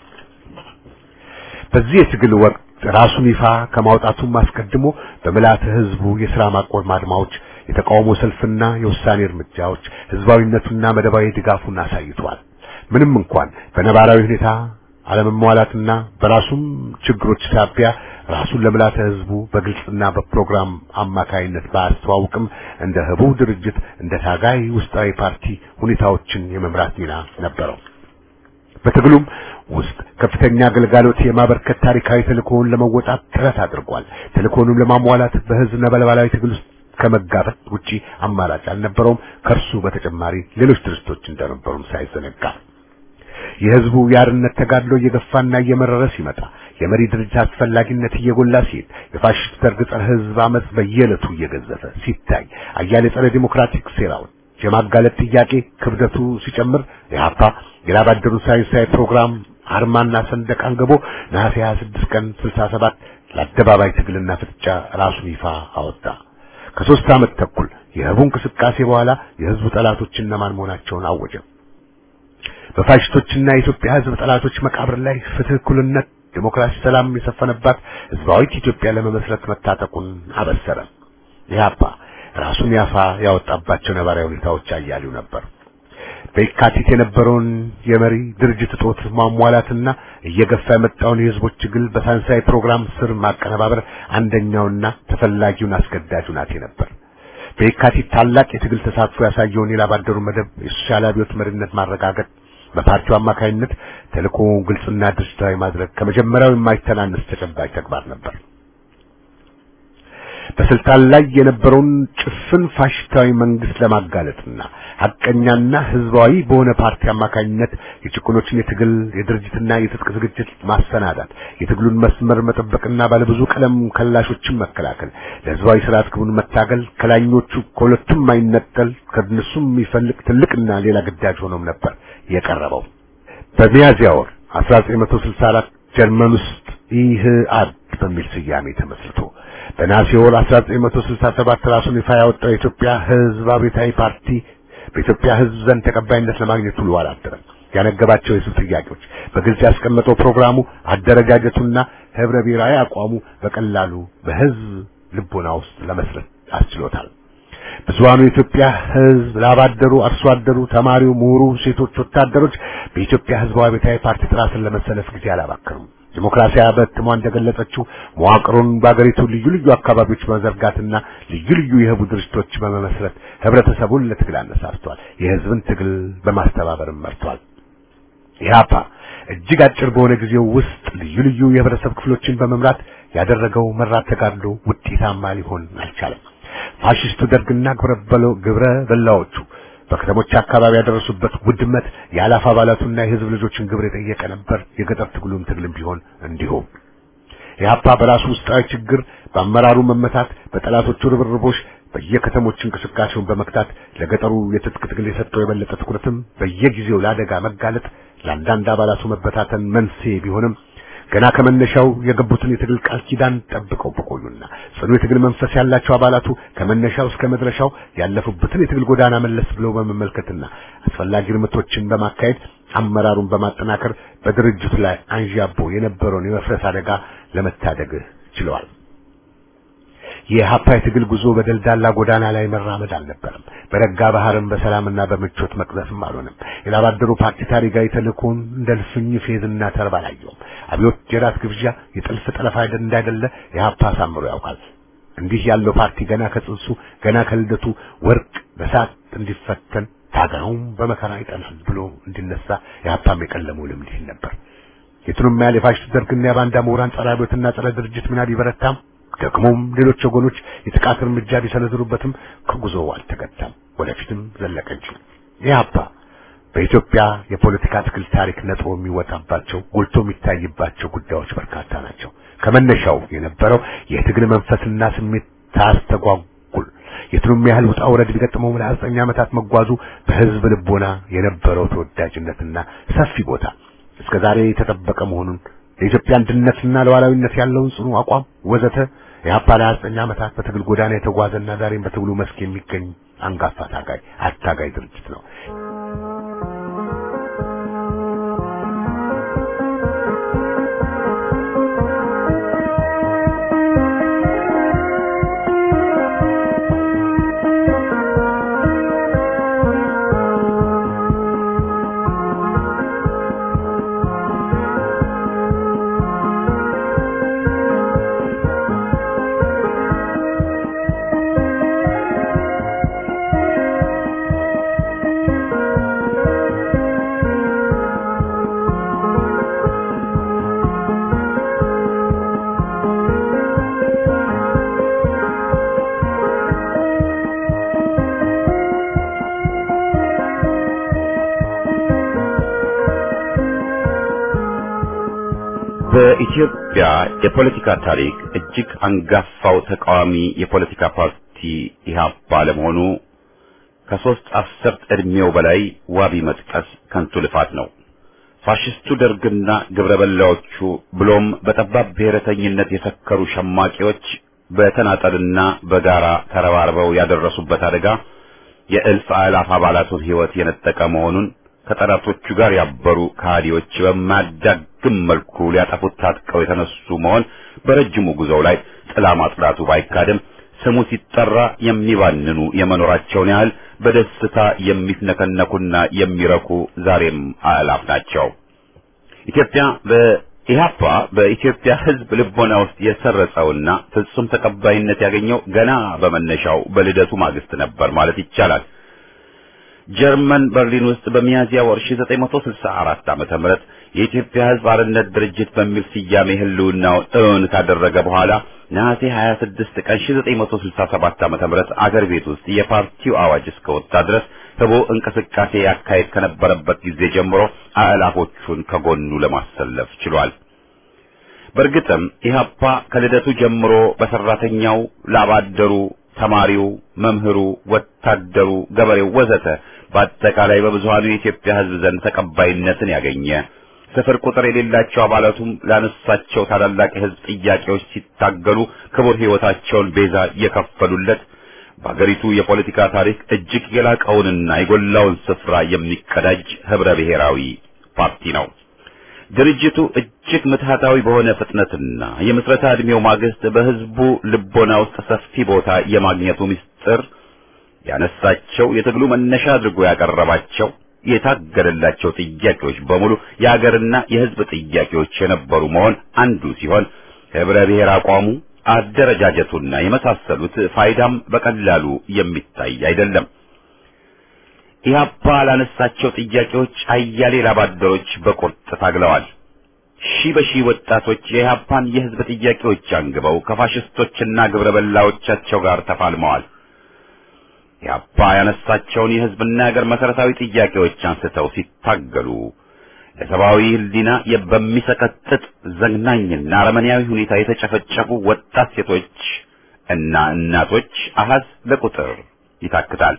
በዚህ የትግል ወቅት ራሱን ይፋ ከማውጣቱም አስቀድሞ በምልዓተ ህዝቡ የሥራ ማቆም አድማዎች፣ የተቃውሞ ሰልፍና የውሳኔ እርምጃዎች ህዝባዊነቱና መደባዊ ድጋፉን አሳይቷል። ምንም እንኳን በነባራዊ ሁኔታ አለመሟላትና በራሱም ችግሮች ሳቢያ ራሱን ለምልዓተ ህዝቡ በግልጽና በፕሮግራም አማካይነት ባያስተዋውቅም እንደ ህቡ ድርጅት እንደ ታጋይ ውስጣዊ ፓርቲ ሁኔታዎችን የመምራት ሚና ነበረው። በትግሉም ውስጥ ከፍተኛ አገልጋሎት የማበርከት ታሪካዊ ተልእኮውን ለመወጣት ጥረት አድርጓል። ተልእኮውንም ለማሟላት በህዝብ ነበልባላዊ ትግል ውስጥ ከመጋፈጥ ውጪ አማራጭ አልነበረውም። ከእርሱ በተጨማሪ ሌሎች ድርጅቶች እንደነበሩም ሳይዘነጋ የህዝቡ የአርነት ተጋድሎ እየገፋና እየመረረ ሲመጣ የመሪ ድርጅት አስፈላጊነት እየጎላ ሲሄድ የፋሽስት ደርግ ጸረ ህዝብ አመጽ በየዕለቱ እየገዘፈ ሲታይ አያሌ ጸረ ዲሞክራቲክ ሴራውን የማጋለጥ ጥያቄ ክብደቱ ሲጨምር የሀፓ የላባደሩ ሳይንሳዊ ፕሮግራም አርማና ሰንደቅ አንግቦ ነሐሴ 26 ቀን 67 ለአደባባይ ትግልና ፍጥጫ ራሱን ይፋ አወጣ። ከሶስት ዓመት ተኩል የህቡ እንቅስቃሴ በኋላ የህዝቡ ጠላቶች እነማን መሆናቸውን አወጀ። በፋሽስቶችና የኢትዮጵያ ህዝብ ጠላቶች መቃብር ላይ ፍትህ፣ እኩልነት፣ ዲሞክራሲ፣ ሰላም የሰፈነባት ህዝባዊት ኢትዮጵያ ለመመስረት መታጠቁን አበሰረ። ኢህአፓ ራሱን ያፋ ያወጣባቸው ነባራዊ ሁኔታዎች አያሌው ነበር። በየካቲት የነበረውን የመሪ ድርጅት እጦት ማሟላትና እየገፋ የመጣውን የህዝቦች ትግል በሳይንሳዊ ፕሮግራም ስር ማቀነባበር አንደኛውና ተፈላጊውን አስገዳጅ ሁናቴ ነበር። በየካቲት ታላቅ የትግል ተሳትፎ ያሳየውን የላባደሩ መደብ የሶሻል አብዮት መሪነት ማረጋገጥ በፓርቲው አማካይነት ተልእኮውን ግልጽና ድርጅታዊ ማድረግ ከመጀመሪያው የማይተናነስ ተጨባጭ ተግባር ነበር። በስልጣን ላይ የነበረውን ጭፍን ፋሽስታዊ መንግስት ለማጋለጥና ሐቀኛና ህዝባዊ በሆነ ፓርቲ አማካኝነት የጭቁኖችን የትግል የድርጅትና የትጥቅ ዝግጅት ማሰናዳት፣ የትግሉን መስመር መጠበቅና ባለብዙ ቀለም ከላሾችን መከላከል፣ ለህዝባዊ ስርዓት ግቡን መታገል ከላኞቹ ከሁለቱም የማይነጠል ከነሱም የሚፈልቅ ትልቅና ሌላ ግዳጅ ሆኖም ነበር የቀረበው። በሚያዝያ ወር 1964 ጀርመን ውስጥ ኢህአድ በሚል ስያሜ ተመስርቶ በነሐሴ ወር 1967 ራሱን ይፋ ያወጣው የኢትዮጵያ ህዝብ አብዮታዊ ፓርቲ በኢትዮጵያ ህዝብ ዘንድ ተቀባይነት ለማግኘት ውሎ አላደረም። ያነገባቸው የህዝብ ጥያቄዎች በግልጽ ያስቀመጠው ፕሮግራሙ፣ አደረጃጀቱና ህብረ ብሔራዊ አቋሙ በቀላሉ በህዝብ ልቦና ውስጥ ለመስረት አስችሎታል። ብዙሃኑ የኢትዮጵያ ህዝብ ላባደሩ፣ አርሶ አደሩ፣ ተማሪው፣ ምሁሩ፣ ሴቶች፣ ወታደሮች በኢትዮጵያ ህዝባዊ አብዮታዊ ፓርቲ ጥራ ስር ለመሰለፍ ጊዜ አላባከኑም። ዲሞክራሲያ በትሟ እንደገለጸችው መዋቅሩን በአገሪቱ ልዩ ልዩ አካባቢዎች በመዘርጋትና ልዩ ልዩ የህቡ ድርጅቶች በመመስረት ህብረተሰቡን ለትግል አነሳስቷል። የህዝብን ትግል በማስተባበርም መርቷል። ኢህአፓ እጅግ አጭር በሆነ ጊዜው ውስጥ ልዩ ልዩ የህብረተሰብ ክፍሎችን በመምራት ያደረገው መራት ተጋድሎ ውጤታማ ሊሆን አልቻለም። ፋሽስቱ ደርግና ግብረ በላዎቹ በከተሞች አካባቢ ያደረሱበት ውድመት የአላፍ አባላቱና የህዝብ ልጆችን ግብር የጠየቀ ነበር። የገጠር ትግሉም ትግልም ቢሆን እንዲሁም ኢህአፓ በራሱ ውስጣዊ ችግር፣ በአመራሩ መመታት፣ በጠላቶቹ ርብርቦች በየከተሞች እንቅስቃሴውን በመክታት ለገጠሩ የትጥቅ ትግል የሰጠው የበለጠ ትኩረትም በየጊዜው ለአደጋ መጋለጥ ለአንዳንድ አባላቱ መበታተን መንስኤ ቢሆንም ገና ከመነሻው የገቡትን የትግል ቃል ኪዳን ጠብቀው በቆዩና ጽኑ የትግል መንፈስ ያላቸው አባላቱ ከመነሻው እስከ መድረሻው ያለፉበትን የትግል ጎዳና መለስ ብለው በመመልከትና አስፈላጊ እርምቶችን በማካሄድ አመራሩን በማጠናከር በድርጅቱ ላይ አንዣቦ የነበረውን የመፍረስ አደጋ ለመታደግ ችለዋል። የኢህአፓ የትግል ጉዞ በደልዳላ ጎዳና ላይ መራመድ አልነበረም። በረጋ ባህርም በሰላምና በምቾት መቅዘፍም አልሆነም። የላባደሩ ፓርቲ ታሪካዊ ተልእኮውን እንደ ልፍኝ ፌዝና ተርባ አላየውም። አብዮት የራት ግብዣ፣ የጥልፍ ጠለፋ እንዳይደለ ኢህአፓ አሳምሮ ያውቃል። እንዲህ ያለው ፓርቲ ገና ከጽንሱ ገና ከልደቱ ወርቅ በሳት እንዲፈተን ታጋዩም በመከራ ይጠናል ብሎ እንዲነሳ ኢህአፓም የቀለመው ልምድ ይህ ነበር። የቱንም ያህል የፋሽስት ደርግና የባንዳ ምሁራን ጸረ አብዮትና ጸረ ድርጅት ሚና ቢበረታም ደግሞም ሌሎች ወገኖች የጥቃት እርምጃ ቢሰነዝሩበትም ከጉዞው አልተገታም፣ ወደፊትም ዘለቀ እንጂ። ኢህአፓ በኢትዮጵያ የፖለቲካ ትግል ታሪክ ነጥቦ የሚወጣባቸው ጎልቶ የሚታይባቸው ጉዳዮች በርካታ ናቸው። ከመነሻው የነበረው የትግል መንፈስና ስሜት ታስተጓጉል የቱንም ያህል ውጣ ውረድ ቢገጥመው ለዘጠኝ ዓመታት መጓዙ በህዝብ ልቦና የነበረው ተወዳጅነትና ሰፊ ቦታ እስከ ዛሬ የተጠበቀ መሆኑን ለኢትዮጵያ አንድነትና ለዋላዊነት ያለውን ጽኑ አቋም ወዘተ የኢህአፓ ለዘጠኝ ዓመታት በትግል ጎዳና የተጓዘና ዛሬም በትግሉ መስክ የሚገኝ አንጋፋ ታጋይ አታጋይ ድርጅት ነው። በኢትዮጵያ የፖለቲካ ታሪክ እጅግ አንጋፋው ተቃዋሚ የፖለቲካ ፓርቲ ኢህአፓ ለመሆኑ ከሶስት አስርት ዕድሜው በላይ ዋቢ መጥቀስ ከንቱ ልፋት ነው። ፋሽስቱ ደርግና ግብረ በላዎቹ ብሎም በጠባብ ብሔረተኝነት የሰከሩ ሸማቂዎች በተናጠልና በጋራ ተረባርበው ያደረሱበት አደጋ የእልፍ አእላፍ አባላቱን ሕይወት የነጠቀ መሆኑን ከጠላቶቹ ጋር ያበሩ ከሃዲዎች በማያዳግም መልኩ ሊያጠፉት ታጥቀው የተነሱ መሆን በረጅሙ ጉዞው ላይ ጥላ ማጽዳቱ ባይካድም ስሙ ሲጠራ የሚባንኑ የመኖራቸውን ያህል በደስታ የሚፍነከነኩና የሚረኩ ዛሬም አእላፍ ናቸው። ኢትዮጵያ በኢህአፓ በኢትዮጵያ ሕዝብ ልቦና ውስጥ የሰረጸውና ፍጹም ተቀባይነት ያገኘው ገና በመነሻው በልደቱ ማግስት ነበር ማለት ይቻላል። ጀርመን በርሊን ውስጥ በሚያዝያ ወር 1964 ዓመተ ምህረት የኢትዮጵያ ሕዝብ አርነት ድርጅት በሚል ስያሜ ህልውናውን እውን ካደረገ በኋላ ነሐሴ 26 ቀን 1967 ዓመተ ምህረት አገር ቤት ውስጥ የፓርቲው አዋጅ እስከወጣ ድረስ ህቦ እንቅስቃሴ ያካሄድ ከነበረበት ጊዜ ጀምሮ አእላፎቹን ከጎኑ ለማሰለፍ ችሏል። በእርግጥም ኢህአፓ ከልደቱ ጀምሮ በሰራተኛው፣ ላባደሩ፣ ተማሪው፣ መምህሩ፣ ወታደሩ፣ ገበሬው ወዘተ በአጠቃላይ በብዙሃኑ የኢትዮጵያ ህዝብ ዘንድ ተቀባይነትን ያገኘ ስፍር ቁጥር የሌላቸው አባላቱም ላነሳቸው ታላላቅ የህዝብ ጥያቄዎች ሲታገሉ ክቡር ህይወታቸውን ቤዛ የከፈሉለት በአገሪቱ የፖለቲካ ታሪክ እጅግ የላቀውንና የጎላውን ስፍራ የሚቀዳጅ ህብረ ብሔራዊ ፓርቲ ነው። ድርጅቱ እጅግ ምትሃታዊ በሆነ ፍጥነትና የምስረታ ዕድሜው ማግስት በህዝቡ ልቦና ውስጥ ሰፊ ቦታ የማግኘቱ ምስጢር ያነሳቸው የትግሉ መነሻ አድርጎ ያቀረባቸው የታገለላቸው ጥያቄዎች በሙሉ የአገርና የህዝብ ጥያቄዎች የነበሩ መሆን አንዱ ሲሆን ህብረ ብሔር አቋሙ፣ አደረጃጀቱና የመሳሰሉት ፋይዳም በቀላሉ የሚታይ አይደለም። ኢህአፓ ላነሳቸው ጥያቄዎች አያሌ ላባደሮች በቁርጥ ታግለዋል። ሺህ በሺህ ወጣቶች የኢህአፓን የህዝብ ጥያቄዎች አንግበው ከፋሽስቶችና ግብረ በላዎቻቸው ጋር ተፋልመዋል። ኢህአፓ ያነሳቸውን የህዝብና የሀገር መሰረታዊ ጥያቄዎች አንስተው ሲታገሉ ለሰብአዊ ህሊና በሚሰቀጥጥ ዘግናኝና አረመኔያዊ ሁኔታ የተጨፈጨፉ ወጣት ሴቶች እና እናቶች አሃዝ ለቁጥር ይታክታል።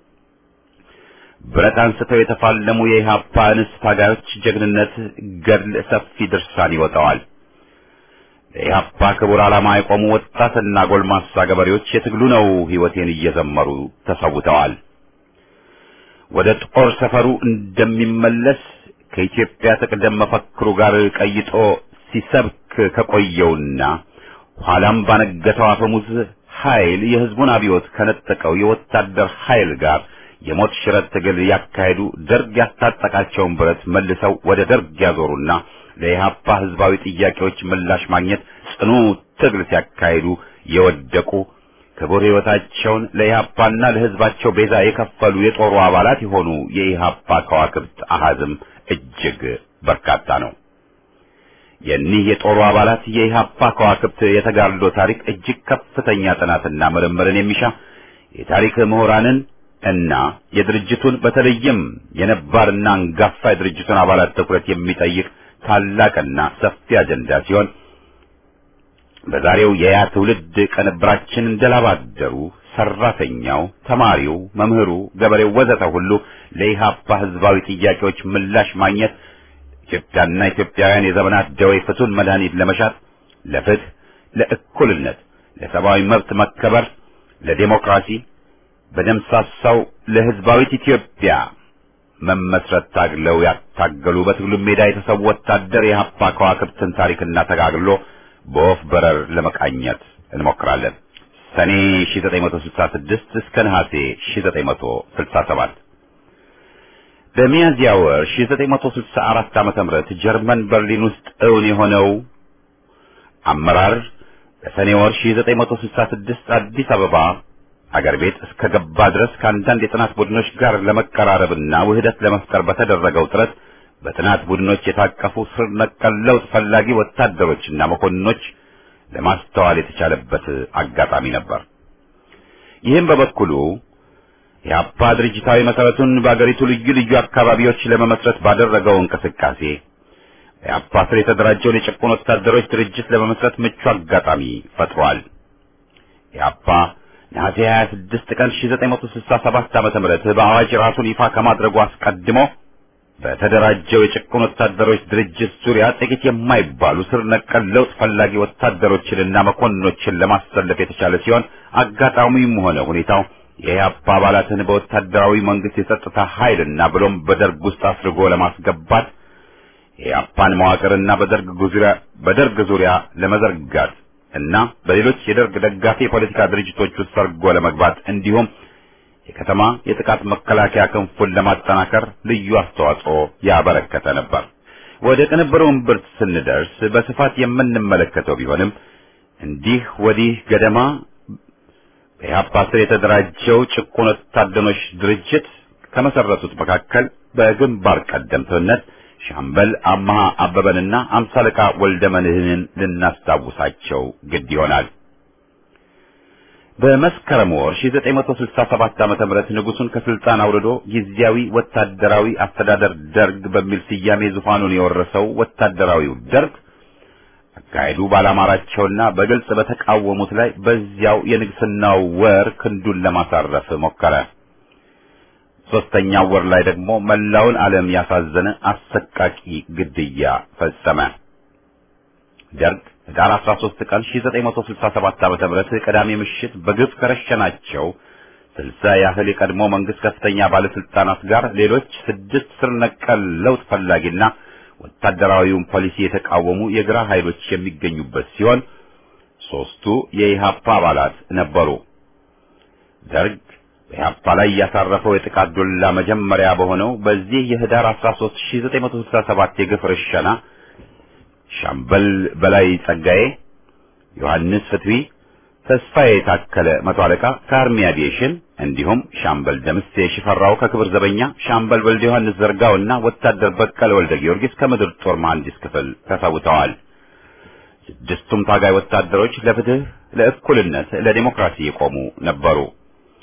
ብረት አንስተው የተፋለሙ የኢህአፓ እንስት ታጋዮች ጀግንነት ገድል ሰፊ ድርሳን ይወጣዋል። ለኢህአፓ ክቡር ዓላማ የቆሙ ወጣትና ጎልማሳ ገበሬዎች የትግሉ ነው ህይወቴን እየዘመሩ ተሰውተዋል። ወደ ጦር ሰፈሩ እንደሚመለስ ከኢትዮጵያ ትቅደም መፈክሩ ጋር ቀይጦ ሲሰብክ ከቆየውና ኋላም ባነገተው አፈሙዝ ኃይል የህዝቡን አብዮት ከነጠቀው የወታደር ኃይል ጋር የሞት ሽረት ትግል ያካሄዱ ደርግ ያስታጠቃቸውን ብረት መልሰው ወደ ደርግ ያዞሩና ለኢህአፓ ህዝባዊ ጥያቄዎች ምላሽ ማግኘት ጽኑ ትግል ሲያካሂዱ የወደቁ ክቡር ህይወታቸውን ለኢህአፓና ለህዝባቸው ቤዛ የከፈሉ የጦሩ አባላት የሆኑ የኢህአፓ ከዋክብት አሃዝም እጅግ በርካታ ነው። የኒህ የጦሩ አባላት የኢህአፓ ከዋክብት የተጋድሎ ታሪክ እጅግ ከፍተኛ ጥናትና ምርምርን የሚሻ የታሪክ ምሁራንን እና የድርጅቱን በተለይም የነባርና አንጋፋ የድርጅቱን አባላት ትኩረት የሚጠይቅ ታላቅና ሰፊ አጀንዳ ሲሆን በዛሬው የያ ትውልድ ቅንብራችን እንደላባደሩ ሰራተኛው፣ ተማሪው፣ መምህሩ፣ ገበሬው ወዘተ ሁሉ ለኢህአፓ ህዝባዊ ጥያቄዎች ምላሽ ማግኘት ኢትዮጵያና ኢትዮጵያውያን የዘመናት ደዌ ፍቱን መድኃኒት ለመሻት ለፍትህ፣ ለእኩልነት፣ ለሰብአዊ መብት መከበር፣ ለዴሞክራሲ በደምሳሳው ለህዝባዊት ኢትዮጵያ መመስረት ታግለው ያታገሉ በትግሉ ሜዳ የተሰዉ ወታደር የኢህአፓ ከዋክብትን ታሪክና ተጋግሎ በወፍ በረር ለመቃኘት እንሞክራለን። ሰኔ 1966 እስከ ነሐሴ 1967 በሚያዝያ ወር 1964 ዓመተ ምህረት ጀርመን በርሊን ውስጥ እውን የሆነው አመራር በሰኔ ወር 1966 አዲስ አበባ አገር ቤት እስከ ገባ ድረስ ከአንዳንድ የጥናት ቡድኖች ጋር ለመቀራረብና ውህደት ለመፍጠር በተደረገው ጥረት በጥናት ቡድኖች የታቀፉ ስር ነቀል ለውጥ ፈላጊ ወታደሮችና መኮንኖች ለማስተዋል የተቻለበት አጋጣሚ ነበር። ይህም በበኩሉ የአፓ ድርጅታዊ መሰረቱን በአገሪቱ ልዩ ልዩ አካባቢዎች ለመመስረት ባደረገው እንቅስቃሴ የአፓ ስር የተደራጀውን የጭቁን ወታደሮች ድርጅት ለመመስረት ምቹ አጋጣሚ ፈጥሯል። የአፓ ነሐሴ 26 ቀን 1967 ዓ.ም በአዋጅ ራሱን ይፋ ከማድረጉ አስቀድሞ በተደራጀው የጭቁን ወታደሮች ድርጅት ዙሪያ ጥቂት የማይባሉ ስር ነቀል ለውጥ ፈላጊ ወታደሮችንና መኮንኖችን ለማሰለፍ የተቻለ ሲሆን አጋጣሚውም ሆነ ሁኔታው የኢህአፓ አባላትን በወታደራዊ መንግስት የጸጥታ ኃይልና ብሎም በደርግ ውስጥ አስርጎ ለማስገባት የኢህአፓን መዋቅርና በደርግ ዙሪያ በደርግ ዙሪያ ለመዘርጋት እና በሌሎች የደርግ ደጋፊ የፖለቲካ ድርጅቶች ውስጥ ሰርጎ ለመግባት እንዲሁም የከተማ የጥቃት መከላከያ ክንፉን ለማጠናከር ልዩ አስተዋጽኦ ያበረከተ ነበር። ወደ ቅንብሩ እምብርት ስንደርስ በስፋት የምንመለከተው ቢሆንም እንዲህ ወዲህ ገደማ በኢህአፓ ስር የተደራጀው ጭቁን ወታደሮች ድርጅት ከመሰረቱት መካከል በግንባር ቀደምትነት ሻምበል አማሃ አበበንና አምሳ አለቃ ወልደ መንህንን ልናስታውሳቸው ግድ ይሆናል። በመስከረም ወር 1967 ዓመተ ምህረት ንጉሱን ከስልጣን አውርዶ ጊዜያዊ ወታደራዊ አስተዳደር ደርግ በሚል ስያሜ ዙፋኑን የወረሰው ወታደራዊው ደርግ አካሄዱ ባላማራቸውና በግልጽ በተቃወሙት ላይ በዚያው የንግስናው ወር ክንዱን ለማሳረፍ ሞከረ። ሶስተኛው ወር ላይ ደግሞ መላውን ዓለም ያሳዘነ አሰቃቂ ግድያ ፈጸመ። ደርግ ህዳር 13 ቀን 1967 ዓመተ ምህረት ቅዳሜ ምሽት በግፍ ከረሸናቸው ስልሳ ያህል የቀድሞ መንግስት ከፍተኛ ባለስልጣናት ጋር ሌሎች ስድስት ስር ነቀል ለውጥ ፈላጊና ወታደራዊውን ፖሊሲ የተቃወሙ የግራ ኃይሎች የሚገኙበት ሲሆን ሶስቱ የኢሃፓ አባላት ነበሩ። ደርግ በኢሃፓ ላይ ያሳረፈው የጥቃት ዱላ መጀመሪያ በሆነው በዚህ የህዳር 13 1967 የግፍ ርሸና ሻምበል በላይ ጸጋዬ፣ ዮሐንስ ፍትዊ፣ ተስፋዬ የታከለ መቶ አለቃ ከአርሚ አቪዬሽን እንዲሁም ሻምበል ደምሴ ሽፈራው ከክብር ዘበኛ፣ ሻምበል ወልደ ዮሐንስ ዘርጋውና ወታደር በቀለ ወልደ ጊዮርጊስ ከምድር ጦር መሐንዲስ ክፍል ተሰውተዋል። ስድስቱም ታጋይ ወታደሮች ለፍትህ፣ ለእኩልነት፣ ለዲሞክራሲ የቆሙ ነበሩ።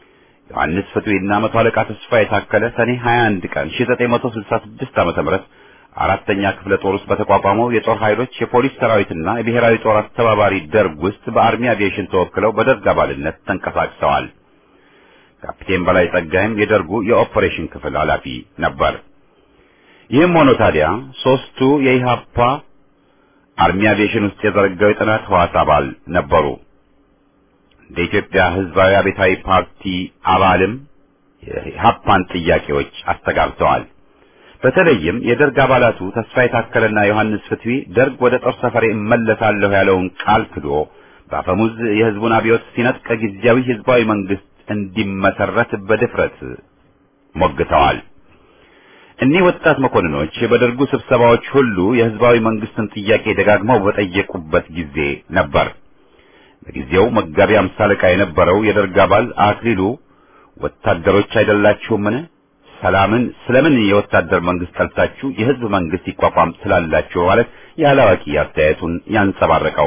ዮሐንስ ፍትዌና መቶ አለቃ ተስፋ የታከለ ሰኔ 21 ቀን 1966 ዓመተ ምህረት አራተኛ ክፍለ ጦር ውስጥ በተቋቋመው የጦር ኃይሎች የፖሊስ ሰራዊትና የብሔራዊ ጦር አስተባባሪ ደርግ ውስጥ በአርሚ አቪዬሽን ተወክለው በደርግ አባልነት ተንቀሳቅሰዋል። ካፒቴን በላይ ጸጋይም የደርጉ የኦፐሬሽን ክፍል ኃላፊ ነበር። ይህም ሆኖ ታዲያ ሶስቱ የኢሃፓ አርሚ አቪዬሽን ውስጥ የዘረጋው የጥናት ህዋስ አባል ነበሩ። እንደ ኢትዮጵያ ህዝባዊ አብዮታዊ ፓርቲ አባልም የኢሃፓን ጥያቄዎች አስተጋብተዋል። በተለይም የደርግ አባላቱ ተስፋ የታከለና ዮሐንስ ፍትዊ ደርግ ወደ ጦር ሰፈሬ እመለሳለሁ ያለውን ቃል ክዶ በአፈሙዝ የህዝቡን አብዮት ሲነጥቅ ጊዜያዊ ህዝባዊ መንግስት እንዲመሰረት በድፍረት ሞግተዋል። እኒህ ወጣት መኮንኖች በደርጉ ስብሰባዎች ሁሉ የህዝባዊ መንግስትን ጥያቄ ደጋግመው በጠየቁበት ጊዜ ነበር። በጊዜው መጋቢ አምሳ አለቃ የነበረው የደርግ አባል አክሊሉ ወታደሮች አይደላችሁምን? ሰላምን ስለምን የወታደር መንግስት ጠልታችሁ የህዝብ መንግስት ይቋቋም ስላላችሁ ማለት ያላዋቂ አስተያየቱን ያንጸባረቀው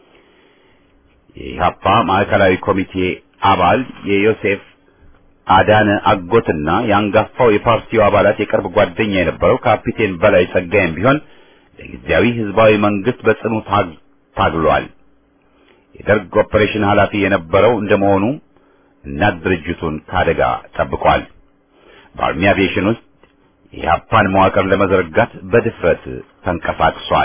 የኢህአፓ ማዕከላዊ ኮሚቴ አባል የዮሴፍ አዳነ አጎትና የአንጋፋው የፓርቲው አባላት የቅርብ ጓደኛ የነበረው ካፒቴን በላይ ጸጋይም ቢሆን ለጊዜያዊ ህዝባዊ መንግስት በጽኑ ታግሏል። የደርግ ኦፕሬሽን ኃላፊ የነበረው እንደመሆኑ እናት ድርጅቱን ከአደጋ ጠብቋል። በአርሚ አቪዬሽን ውስጥ የኢህአፓን መዋቅር ለመዘርጋት በድፍረት ተንቀሳቅሷል።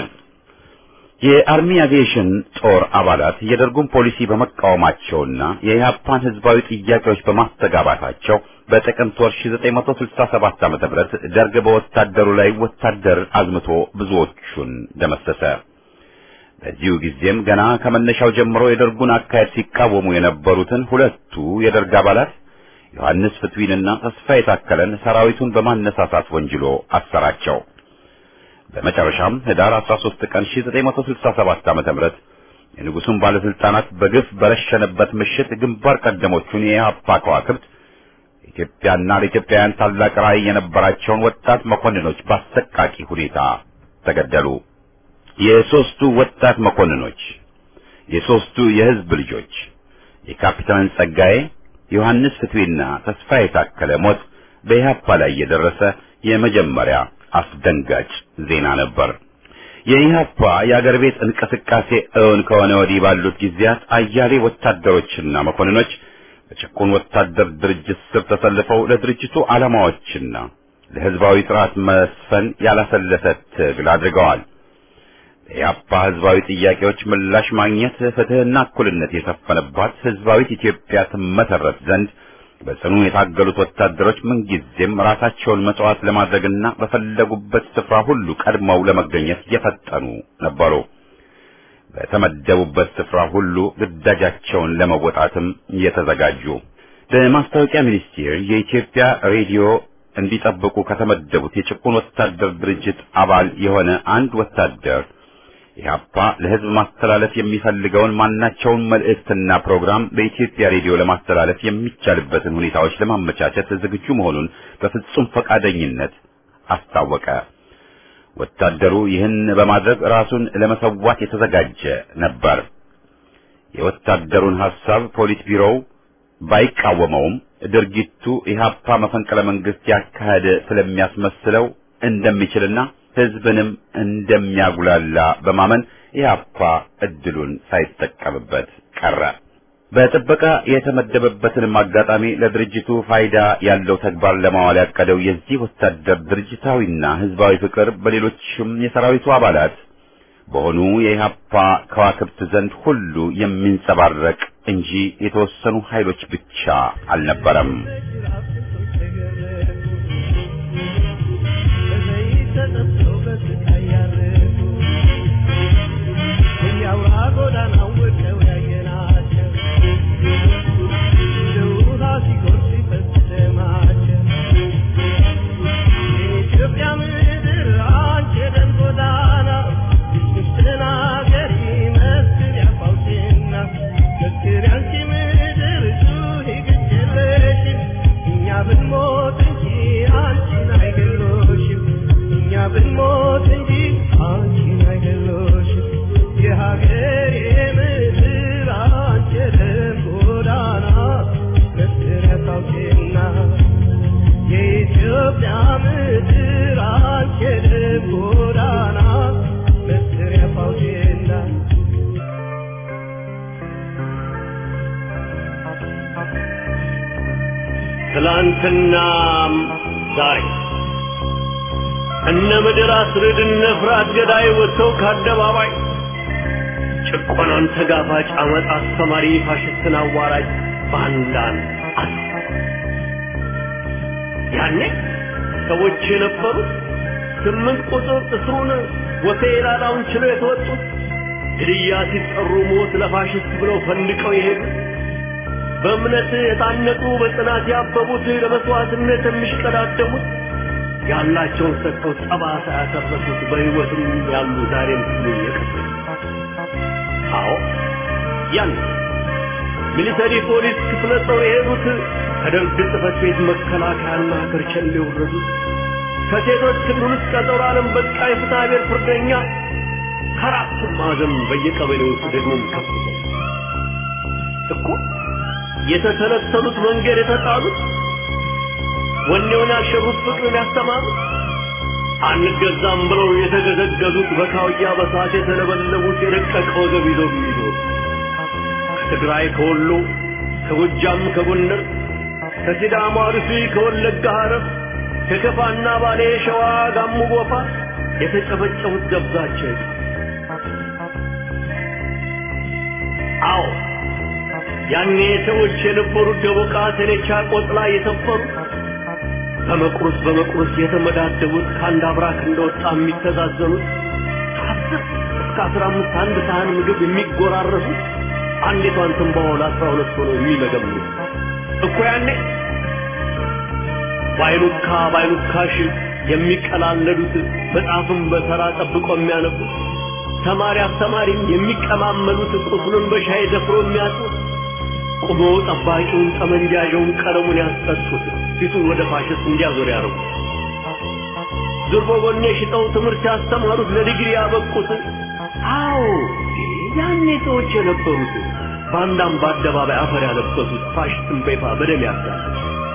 የአርሚ አቪዬሽን ጦር አባላት የደርጉን ፖሊሲ በመቃወማቸውና የኢህአፓን ህዝባዊ ጥያቄዎች በማስተጋባታቸው በጥቅምት ወር 1967 ዓ.ም ደርግ በወታደሩ ላይ ወታደር አዝምቶ ብዙዎቹን ደመሰሰ። በዚሁ ጊዜም ገና ከመነሻው ጀምሮ የደርጉን አካሄድ ሲቃወሙ የነበሩትን ሁለቱ የደርግ አባላት ዮሐንስ ፍትዊንና ተስፋ የታከለን ሰራዊቱን በማነሳሳት ወንጅሎ አሰራቸው። በመጨረሻም ህዳር 13 ቀን 1967 ዓ.ም የንጉሱን ባለስልጣናት በግፍ በረሸነበት ምሽት ግንባር ቀደሞቹን የኢህአፓ ከዋክብት ኢትዮጵያና ለኢትዮጵያውያን ታላቅ ራዕይ የነበራቸውን ወጣት መኮንኖች በአሰቃቂ ሁኔታ ተገደሉ። የሶስቱ ወጣት መኮንኖች የሶስቱ የህዝብ ልጆች የካፒታን ጸጋዬ ዮሐንስ ፍትዌና ተስፋ የታከለ ሞት በኢህአፓ ላይ የደረሰ የመጀመሪያ አስደንጋጭ ዜና ነበር። የኢህአፓ የአገር ቤት እንቅስቃሴ እውን ከሆነ ወዲህ ባሉት ጊዜያት አያሌ ወታደሮችና መኮንኖች በጭቁን ወታደር ድርጅት ስር ተሰልፈው ለድርጅቱ ዓላማዎችና ለህዝባዊ ስርዓት መስፈን ያላሰለሰ ትግል አድርገዋል። የኢህአፓ ህዝባዊ ጥያቄዎች ምላሽ ማግኘት ፍትህና እኩልነት የሰፈነባት ህዝባዊት ኢትዮጵያ ትመሰረት ዘንድ በጽኑ የታገሉት ወታደሮች ምንጊዜም ራሳቸውን መስዋዕት ለማድረግና በፈለጉበት ስፍራ ሁሉ ቀድመው ለመገኘት የፈጠኑ ነበሩ። በተመደቡበት ስፍራ ሁሉ ግዳጃቸውን ለመወጣትም የተዘጋጁ። በማስታወቂያ ሚኒስቴር የኢትዮጵያ ሬዲዮ እንዲጠብቁ ከተመደቡት የጭቁን ወታደር ድርጅት አባል የሆነ አንድ ወታደር ኢህአፓ ለህዝብ ማስተላለፍ የሚፈልገውን ማናቸውን መልእክትና ፕሮግራም በኢትዮጵያ ሬዲዮ ለማስተላለፍ የሚቻልበትን ሁኔታዎች ለማመቻቸት ዝግጁ መሆኑን በፍጹም ፈቃደኝነት አስታወቀ። ወታደሩ ይህን በማድረግ ራሱን ለመሰዋት የተዘጋጀ ነበር። የወታደሩን ሐሳብ ፖሊት ቢሮው ባይቃወመውም ድርጊቱ ኢህአፓ መፈንቅለ መንግስት ያካሄደ ስለሚያስመስለው እንደሚችልና ህዝብንም እንደሚያጉላላ በማመን ኢህአፓ እድሉን ሳይጠቀምበት ቀረ። በጥበቃ የተመደበበትንም አጋጣሚ ለድርጅቱ ፋይዳ ያለው ተግባር ለማዋል ያቀደው የዚህ ወታደር ድርጅታዊና ህዝባዊ ፍቅር በሌሎችም የሰራዊቱ አባላት በሆኑ የኢህአፓ ከዋክብት ዘንድ ሁሉ የሚንጸባረቅ እንጂ የተወሰኑ ኃይሎች ብቻ አልነበረም። ብንሞት እንጂ አንቺን አይገሎሽም የሀገሬ ትላንትናም ዛሬ እነ ምድር አስርድ እነ ፍርሃት ገዳይ ወጥተው ከአደባባይ ጭቆናን ተጋፋጭ አመፅ አስተማሪ ፋሽስትን አዋራጅ ባንዳን አስ ያኔ ሰዎች የነበሩት ስምንት ቁጥር እስሩን ወፌ ላላውን ችለው የተወጡት ግድያ ሲጠሩ ሞት ለፋሽስት ብለው ፈንድቀው የሄዱት በእምነት የታነቁ በጽናት ያበቡት ለመስዋዕትነት የሚሽቀዳደሙት ያላቸውን ሰጥተው ጠባሳ ያሰረሱት በሕይወትም ያሉ ዛሬም ሁሉ የቀሩት አዎ ያን ሚሊተሪ ፖሊስ ክፍለ ጦር የሄዱት ከደርግ ጽሕፈት ቤት መከላከያና ከርቸሌ የወረዱት ከሴቶች ክልል ውስጥ ቀጠሮ ዓለም በቃ የፍትሐ ብሔር ፍርደኛ ከአራቱም ማዕዘን በየቀበሌው ውስጥ ደግሞም ከፍ እኮ የተሰለሰሉት መንገድ የተጣሉት ወኔውን ያሸሩት ፍቅርን ያስተማሩት አንገዛም ብለው የተገዘገዙት በካውያ በሳት የተለበለቡት የደቀቀ ወገብ ይዘው የሚኖሩ ከትግራይ ከወሎ ከጎጃም ከጎንደር ከሲዳማ አርሲ ከወለጋ ሐረር ከከፋና ባሌ ሸዋ ጋሞ ጎፋ የተጨፈጨፉት ደብዛቸው አዎ ያኔ ሰዎች የነበሩት ደቦቃ ተኔቻ ቆጥላ የሰፈሩት በመቁረስ በመቁረስ የተመዳደቡት ከአንድ አብራክ እንደወጣ የሚተዛዘኑት ከአስር እስከ አስራ አምስት አንድ ሳህን ምግብ የሚጎራረሱት አንዲቷን ትንባሆ ለአስራ ሁለት ሆኖ የሚመገምኑት እኮ ያኔ ባይሉካ ባይሉካሽ የሚቀላለዱት መጽሐፍን በተራ ጠብቆ የሚያነቡት ተማሪ አስተማሪም የሚቀማመሉት ቁስሉን በሻይ ደፍሮ የሚያጡት ቁሞ ጠባቂውን ጠመንጃዣውን ቀለሙን ያስጠጡት ፊቱን ወደ ፋሽስት እንዲያዞር ያደረጉት ዙርቦ ጎኔ ሽጠው ትምህርት ያስተማሩት ለዲግሪ ያበቁት አዎ ያኔ ሰዎች የነበሩት ባንዳም በአደባባይ አፈር ያለበሱት ፋሽስትን በይፋ በደም ያሳሉት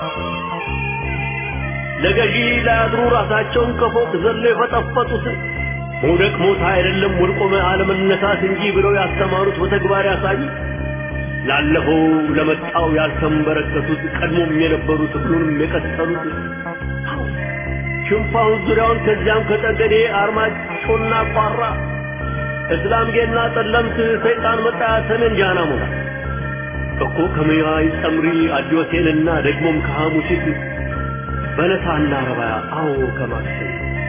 ለገዢ ላያድሩ ራሳቸውን ከፎቅ ዘለው የፈጠፈጡት መውደቅ ሞት አይደለም ወድቆ አለመነሳት እንጂ ብለው ያስተማሩት በተግባር ያሳዩት ላለፈው ለመጣው ያልተንበረከቱት ቀድሞም የነበሩት ሁሉንም የቀጠሉት ሽንፋውን ዙሪያውን ከዚያም ከጠገዴ አርማጮና ቋራ እስላም ጌና ጠለምት ሰይጣን መጣ ሰሜን ጃና ሞታ እኮ ከመያይ ጸምሪ አዲዮቴንና ደግሞም ከሐሙሲት በለሳና ረባያ አዎ ከማክሰኝ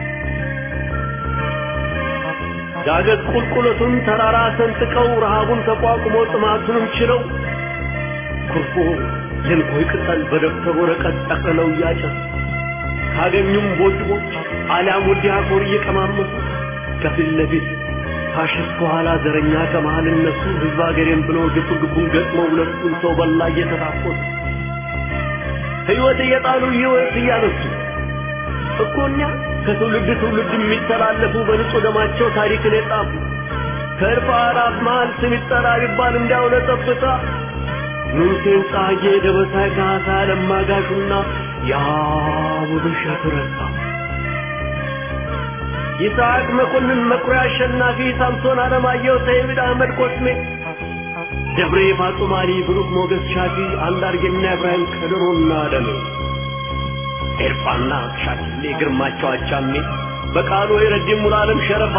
ዳገት ቁልቁለቱን ተራራ ሰንጥቀው ረሃቡን ተቋቁሞ ጥማቱንም ችለው ኩርፎ የንኮይ ቅጠል በደብተር ወረቀት ጠቅልለው እያጨሱ ካገኙም ቦጭቦች አሊያም ወዲያ ኮር እየቀማመሱ ከፊት ለፊት ፋሽስት ከኋላ ዘረኛ ከመሃል እነሱ ህዝብ አገሬም ብሎ ግፍ ግቡን ገጥመው ሁለቱን ሰው በላ እየተታኮሱ ሕይወት እየጣሉ ሕይወት እያነሱ እኮ እኛ ከትውልድ ትውልድ የሚተላለፉ በንጹህ ደማቸው ታሪክን የጻፉ ከእርፍ አእላፍ መሃል ስም ይጠራ ቢባል እንዲያው ለጠብታ ንጉሴን ጻጌ ደበሳይ ካሳ ለማጋሹና ያ ውብሸት ረሳ ይስሐቅ መኮንን መኩሪያ አሸናፊ ሳምሶን አለማየሁ ሰይድ አህመድ ኮስሜ ደብሬ ፋጡማሊ ብሩክ ሞገስ ሻፊ አንዳርጌና ኢብራሂም ከድሮና ደሜ ኤርፋና ሻኪሌ ግርማቸው አቻሜ በቃሉ የረዲም ሙሉዓለም ሸረፋ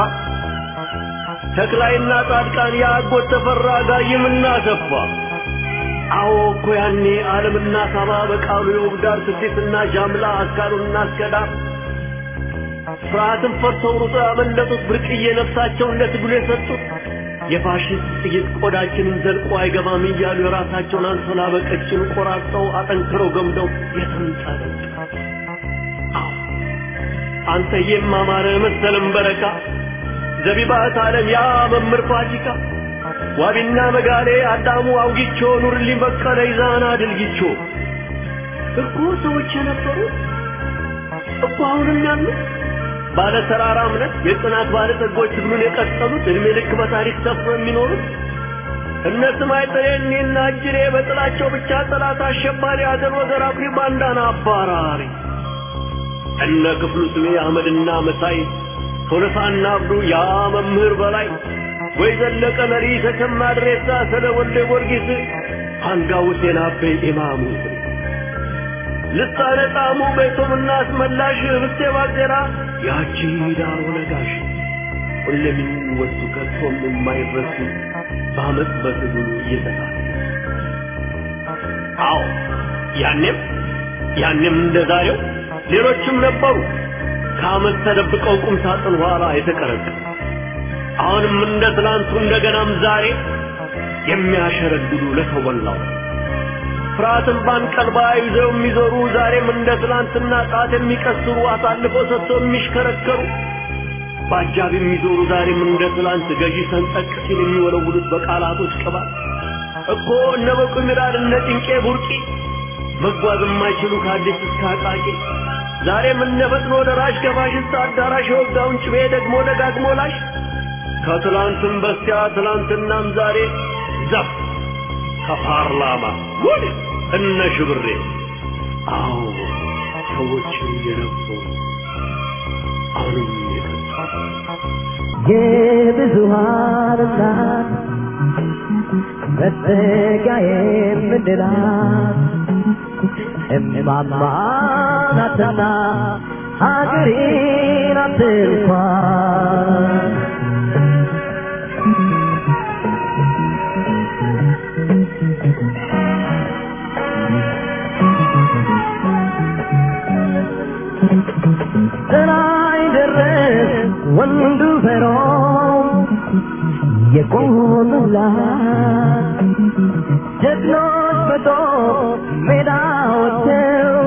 ተክላይና ጻድቃን የአጎት ተፈራ ጋይምና ሰፋ አዎ እኮ ያኔ ዓለምና ሳባ በቃሉ የውብዳር ስዴትና ጃምላ አስካሩና አስከዳር ፍርሃትን ፈርተው ሩጦ ያመለጡት ብርቅዬ ነፍሳቸው እንደ ትግሉ የሰጡት የፋሽስት ጥይት ቆዳችንን ዘልቆ አይገባም እያሉ የራሳቸውን አንሶላ በቀጭን ቆራርጠው አጠንክረው ገምደው የተንጠለጠ አንተ የማማረ መሰለም በረካ ዘቢባት ዓለም ያ መምህር ፋሲካ ዋቢና መጋሌ አዳሙ አውጊቾ ኑርልኝ በቀለ ይዛና ድልጊቾ እኮ ሰዎች የነበሩት እኮ አሁንም ያሉት ባለ ተራራ እምነት የጽናት ባለ ጸጎች ትግሉን የቀጠሉት እድሜ ልክ በታሪክ ሰፍሮ የሚኖሩት እነ ስማይ ጥሬኔና እጅሬ በጥላቸው ብቻ ጠላት አሸባሪ አገር ወገር አኩሪ ባንዳና አባራሪ እነ ክፍሉ ስሜ አህመድና መሳይ ቶለሳና አብዱ ያ መምህር በላይ ወይ ዘለቀ መሪ ተሰማ ድሬሳ ስለ ወልደ ጊዮርጊስ አንጋው ሁሴን አቤ ኢማሙ ልሳነ ጣዕሙ ቤቶም አስመላሽ ህብስቴ ባዜራ ያቺ ዳሮ ነጋሽ ሁሌም የሚወሱ ከቶም የማይረሱ በአመት በትግሉ እየተሳለ አዎ ያኔም ያኔም እንደ ዛሬው ሌሎችም ነበሩ ከአመት ተደብቀው ቁም ሳጥን ኋላ የተቀረቀሩ አሁንም እንደ ትናንቱ እንደገናም ዛሬ የሚያሸረግዱ ለሰው በላው ፍርሃትን ባንቀልባ ይዘው የሚዞሩ ዛሬም እንደ ትናንትና ጣት የሚቀስሩ አሳልፈው ሰጥተው የሚሽከረከሩ በአጃብ የሚዞሩ ዛሬም እንደ ትናንት ገዢ ሰንጠቅ ሲል የሚወለውሉት በቃላቶች ቅባት እኮ እነ በቁ ሚራድ እነ ጭንቄ ቡርቂ መጓዝ የማይችሉ ከአዲስ እስከ አቃቂ ዛሬም እነ ፈጥኖ ደራሽ ከፋሽስት አዳራሽ የወጋውን ጭቤ ደግሞ ደጋግሞ ላሽ ከትላንትም በስቲያ ትላንትናም ዛሬ ዘፍ ከፓርላማ ጉድ እነ ሽብሬ አዎ ሰዎች የነበሩ አሁንም የብዙሃን እናት መጠጊያ የምንላት እማማ ናትና ሀገሬ ናት እንኳን ጥላይ ደረስ ወንዱ ፈሮ የቆሙላት ጀግኖች በጦር ሜዳ ወጥተው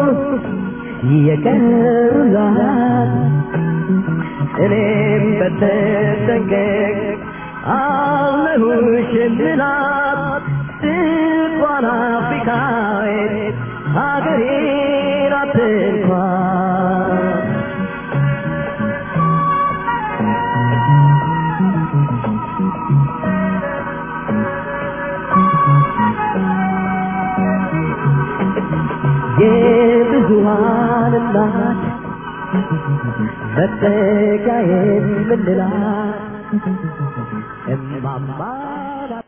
የቀሩላት እኔም በተጠንቀቅ አለሁሽ የምላት ድንኳን አፍሪካዊት ሀገሬ ናት እንኳን የብዙሃን እናት መጠጊያ የምንላት እማማ ናት።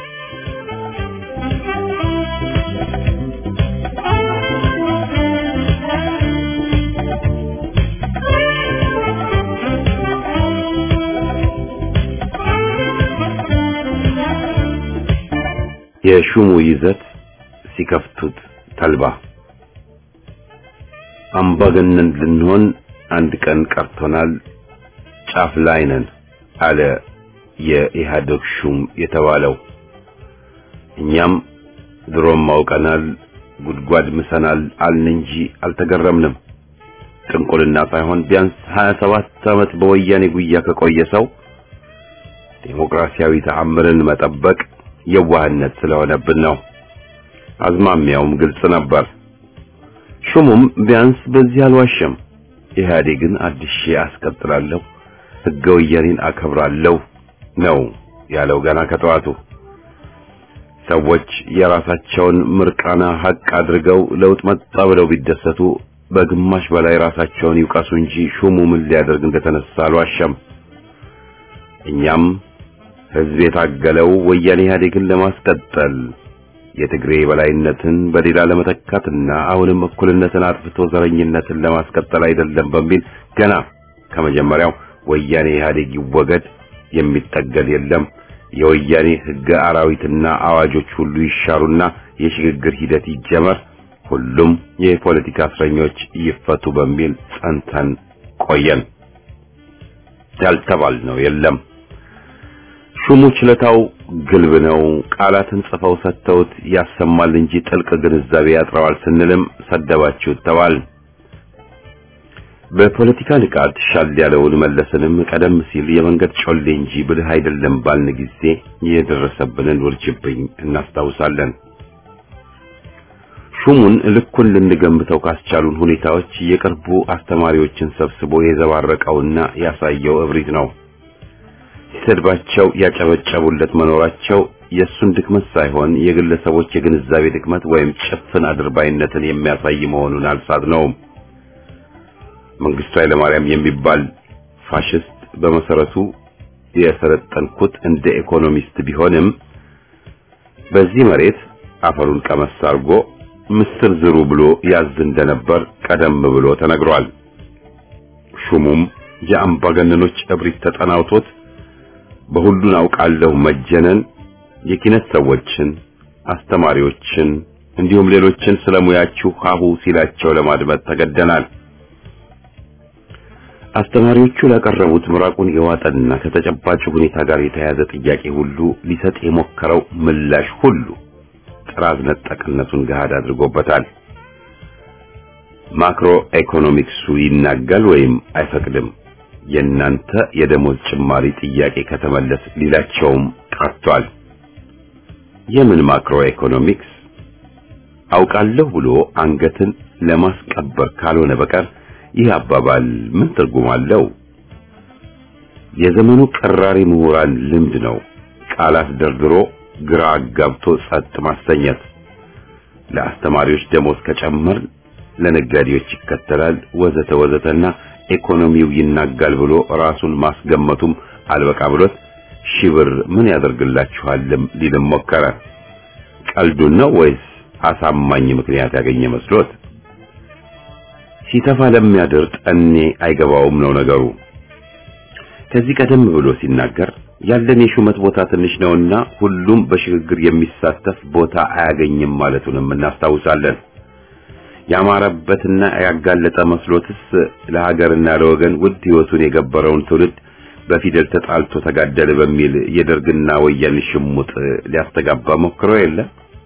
የሹሙ ይዘት ሲከፍቱት ተልባ አምባገነን ልንሆን አንድ ቀን ቀርቶናል፣ ጫፍ ላይ ነን አለ የኢህአዴግ ሹም የተባለው። እኛም ድሮም አውቀናል፣ ጉድጓድ ምሰናል አልን እንጂ አልተገረምንም። ጥንቁልና ሳይሆን ቢያንስ 27 ዓመት በወያኔ ጉያ ከቆየ ሰው ዴሞክራሲያዊ ተአምርን መጠበቅ የዋህነት ስለሆነብን ነው። አዝማሚያውም ግልጽ ነበር። ሹሙም ቢያንስ በዚህ አልዋሸም። ኢህአዴግን አድሼ አስቀጥላለሁ፣ ሕገ ወያኔን አከብራለሁ ነው ያለው ገና ከጠዋቱ። ሰዎች የራሳቸውን ምርቃና ሀቅ አድርገው ለውጥ መጣ ብለው ቢደሰቱ በግማሽ በላይ ራሳቸውን ይውቀሱ እንጂ ሹሙ ምን ሊያደርግ እንደተነሳ አልዋሸም። እኛም ህዝብ የታገለው ወያኔ ኢህአዴግን ለማስቀጠል የትግሬ በላይነትን በሌላ ለመተካትና አሁንም እኩልነትን አጥፍቶ ዘረኝነትን ለማስቀጠል አይደለም በሚል ገና ከመጀመሪያው ወያኔ ኢህአዴግ ይወገድ፣ የሚጠገል የለም፣ የወያኔ ህገ አራዊትና አዋጆች ሁሉ ይሻሩና የሽግግር ሂደት ይጀመር፣ ሁሉም የፖለቲካ እስረኞች ይፈቱ በሚል ጸንተን ቆየን። ያልተባልነው የለም። ሹሙ ችለታው ግልብ ነው። ቃላትን ጽፈው ሰጥተውት ያሰማል እንጂ ጥልቅ ግንዛቤ ያጥረዋል ስንልም ሰደባችሁት ተባል። በፖለቲካ ንቃት ሻል ያለውን መለስንም ቀደም ሲል የመንገድ ጮሌ እንጂ ብልህ አይደለም ባልን ጊዜ የደረሰብንን ውርጅብኝ እናስታውሳለን። ሹሙን ልኩን ልንገምተው ካስቻሉን ሁኔታዎች የቅርቡ አስተማሪዎችን ሰብስቦ የዘባረቀውና ያሳየው እብሪት ነው። ሲሰድባቸው ያጨበጨቡለት መኖራቸው የእሱን ድክመት ሳይሆን የግለሰቦች የግንዛቤ ድክመት ወይም ጭፍን አድርባይነትን የሚያሳይ መሆኑን አልሳትነውም። መንግስቱ ኃይለማርያም የሚባል ፋሽስት በመሰረቱ የሰለጠንኩት እንደ ኢኮኖሚስት ቢሆንም በዚህ መሬት አፈሩን ቀመስ አድርጎ ምስር ዝሩ ብሎ ያዝ እንደነበር ቀደም ብሎ ተነግሯል። ሹሙም የአምባገነኖች እብሪት ተጠናውቶት በሁሉን አውቃለሁ መጀነን የኪነት ሰዎችን፣ አስተማሪዎችን እንዲሁም ሌሎችን ስለሙያችሁ ሀሁ ሲላቸው ለማድመጥ ተገደናል። አስተማሪዎቹ ላቀረቡት ምራቁን የዋጠና ከተጨባጭ ሁኔታ ጋር የተያያዘ ጥያቄ ሁሉ ሊሰጥ የሞከረው ምላሽ ሁሉ ጥራዝ ነጠቅነቱን ገሃድ አድርጎበታል። ማክሮ ኢኮኖሚክሱ ይናጋል ወይም አይፈቅድም። የእናንተ የደሞዝ ጭማሪ ጥያቄ ከተመለስ ሊላቸውም ቀርቷል። የምን ማክሮ ኢኮኖሚክስ አውቃለሁ ብሎ አንገትን ለማስቀበር ካልሆነ በቀር ይህ አባባል ምን ትርጉም አለው? የዘመኑ ቀራሪ ምሁራን ልምድ ነው ቃላት ደርድሮ ግራ አጋብቶ ጸጥ ማሰኘት። ለአስተማሪዎች ደሞዝ ከጨመር ለነጋዴዎች ይከተላል ወዘተ ወዘተና ኢኮኖሚው ይናጋል ብሎ ራሱን ማስገመቱም አልበቃ ብሎት ሺህ ብር ምን ያደርግላችኋልም ሊልም ሞከረ። ቀልዱን ነው ወይስ አሳማኝ ምክንያት ያገኘ መስሎት? ሲተፋ ለሚያድር ጠኔ አይገባውም ነው ነገሩ። ከዚህ ቀደም ብሎ ሲናገር ያለን የሹመት ቦታ ትንሽ ነውና ሁሉም በሽግግር የሚሳተፍ ቦታ አያገኝም ማለቱንም እናስታውሳለን። ያማረበትና ያጋለጠ መስሎትስ ለሀገርና ለወገን ውድ ሕይወቱን የገበረውን ትውልድ በፊደል ተጣልቶ ተጋደለ በሚል የደርግና ወያኔ ሽሙጥ ሊያስተጋባ ሞክሮ የለ።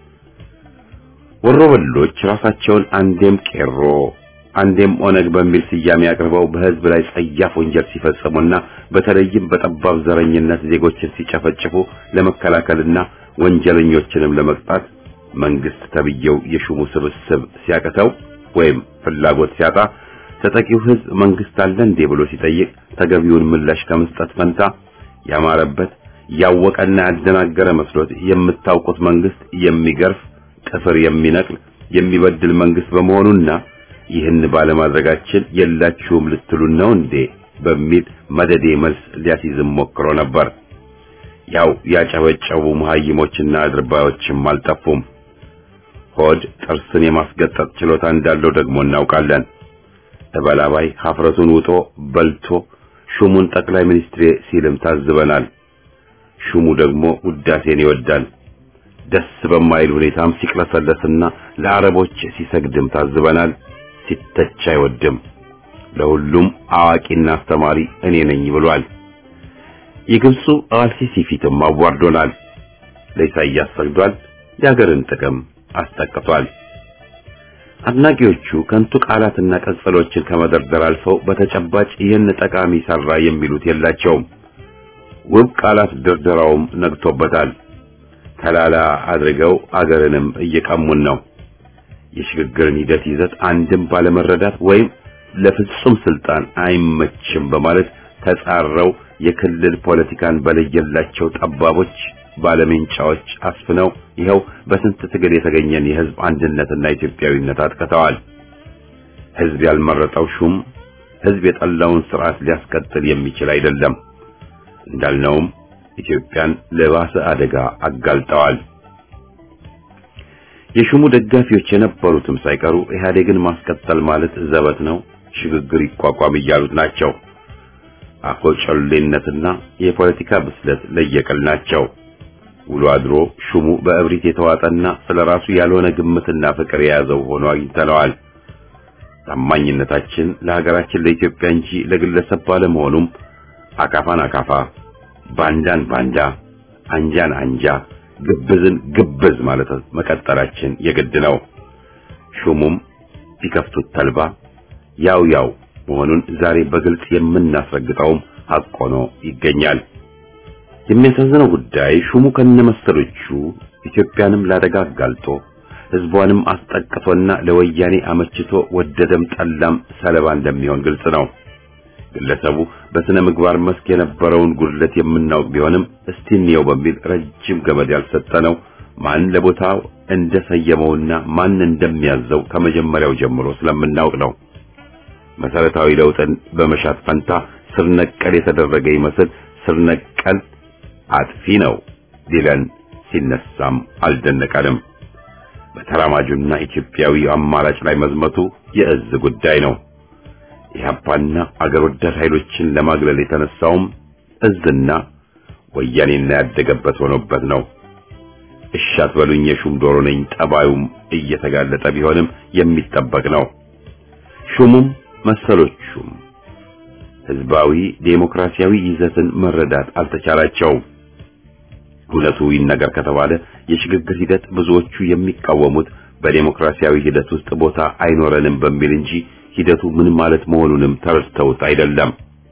ወሮበሎች ራሳቸውን አንዴም ቄሮ አንዴም ኦነግ በሚል ስያሜ አቅርበው በሕዝብ ላይ ጸያፍ ወንጀል ሲፈጽሙና በተለይም በጠባብ ዘረኝነት ዜጎችን ሲጨፈጭፉ ለመከላከልና ወንጀለኞችንም ለመቅጣት መንግስት ተብየው የሹሙ ስብስብ ሲያቅተው ወይም ፍላጎት ሲያጣ ተጠቂው ሕዝብ መንግስት አለ እንዴ ብሎ ሲጠይቅ ተገቢውን ምላሽ ከመስጠት ፈንታ ያማረበት ያወቀና ያደናገረ መስሎት የምታውቁት መንግስት የሚገርፍ ጥፍር የሚነቅል የሚበድል መንግስት በመሆኑና ይህን ባለማድረጋችን የላችሁም ልትሉን ነው እንዴ በሚል መደዴ መልስ ሊያስይዝም ሞክሮ ነበር። ያው ያጨበጨቡ መሀይሞችና አድርባዮችም አልጠፉም። ሆድ ጥርስን የማስገጠጥ ችሎታ እንዳለው ደግሞ እናውቃለን። ተበላባይ ሀፍረቱን ውጦ በልቶ ሹሙን ጠቅላይ ሚኒስትሬ ሲልም ታዝበናል። ሹሙ ደግሞ ውዳሴን ይወዳል። ደስ በማይል ሁኔታም ሲቅለሰለስና ለአረቦች ሲሰግድም ታዝበናል። ሲተች አይወድም። ለሁሉም አዋቂና አስተማሪ እኔ ነኝ ብሏል። የግብፁ አልሲሲ ፊትም አዋርዶናል። ለኢሳይያስ ሰግዷል። የሀገርን ጥቅም አስጠቅቷል። አድናቂዎቹ ከንቱ ቃላትና ቀጸሎችን ከመደርደር አልፈው በተጨባጭ ይህን ጠቃሚ ሰራ የሚሉት የላቸውም። ውብ ቃላት ድርደራውም ነግቶበታል። ተላላ አድርገው አገርንም እየቀሙን ነው። የሽግግርን ሂደት ይዘት አንድም ባለመረዳት ወይም ለፍጹም ስልጣን አይመችም በማለት ተጻረው የክልል ፖለቲካን በለየላቸው ጠባቦች ባለሜንጫዎች አስፍነው ይኸው በስንት ትግል የተገኘን የህዝብ አንድነትና ኢትዮጵያዊነት አጥቅተዋል። ህዝብ ያልመረጠው ሹም ህዝብ የጠላውን ስርዓት ሊያስቀጥል የሚችል አይደለም። እንዳልነውም ኢትዮጵያን ለባሰ አደጋ አጋልጠዋል። የሹሙ ደጋፊዎች የነበሩትም ሳይቀሩ ኢህአዴግን ማስቀጠል ማለት ዘበት ነው፣ ሽግግር ይቋቋም እያሉት ናቸው። አኮጨሌነትና የፖለቲካ ብስለት ለየቅል ናቸው። ውሎ አድሮ ሹሙ በእብሪት የተዋጠና ስለራሱ ያልሆነ ግምትና ፍቅር የያዘው ሆኖ አግኝተነዋል። ታማኝነታችን ለሀገራችን ለኢትዮጵያ እንጂ ለግለሰብ ባለመሆኑም አካፋን አካፋ፣ ባንዳን ባንዳ፣ አንጃን አንጃ፣ ግብዝን ግብዝ ማለት መቀጠላችን የግድ ነው። ሹሙም ቢከፍቱት ተልባ ያው ያው መሆኑን ዛሬ በግልጽ የምናስረግጠውም ሐቅ ሆኖ ይገኛል። የሚያሳዝነው ጉዳይ ሹሙ ከነመሰሎቹ ኢትዮጵያንም ላደጋ አጋልጦ ሕዝቧንም አስጠቅቶና ለወያኔ አመችቶ ወደደም ጠላም ሰለባ እንደሚሆን ግልጽ ነው። ግለሰቡ በስነ ምግባር መስክ የነበረውን ጉድለት የምናውቅ ቢሆንም እስቲ እንየው በሚል ረጅም ገመድ ያልሰጠነው ማን ለቦታው እንደሰየመውና ማን እንደሚያዘው ከመጀመሪያው ጀምሮ ስለምናውቅ ነው። መሰረታዊ ለውጥን በመሻት ፈንታ ስር ነቀል የተደረገ ይመስል ስር ነቀል አጥፊ ነው ሊለን ሲነሳም አልደነቀንም። በተራማጁና ኢትዮጵያዊ አማራጭ ላይ መዝመቱ የእዝ ጉዳይ ነው። ኢህአፓና አገር ወዳድ ኃይሎችን ለማግለል የተነሳውም እዝና ወያኔና ያደገበት ሆኖበት ነው። እሻት በሉኝ የሹም ዶሮ ነኝ ጠባዩም እየተጋለጠ ቢሆንም የሚጠበቅ ነው። ሹሙም መሰሎቹም ህዝባዊ ዴሞክራሲያዊ ይዘትን መረዳት አልተቻላቸውም። እውነቱ ይነገር ከተባለ የሽግግር ሂደት ብዙዎቹ የሚቃወሙት በዴሞክራሲያዊ ሂደት ውስጥ ቦታ አይኖረንም በሚል እንጂ ሂደቱ ምን ማለት መሆኑንም ተረድተውት አይደለም።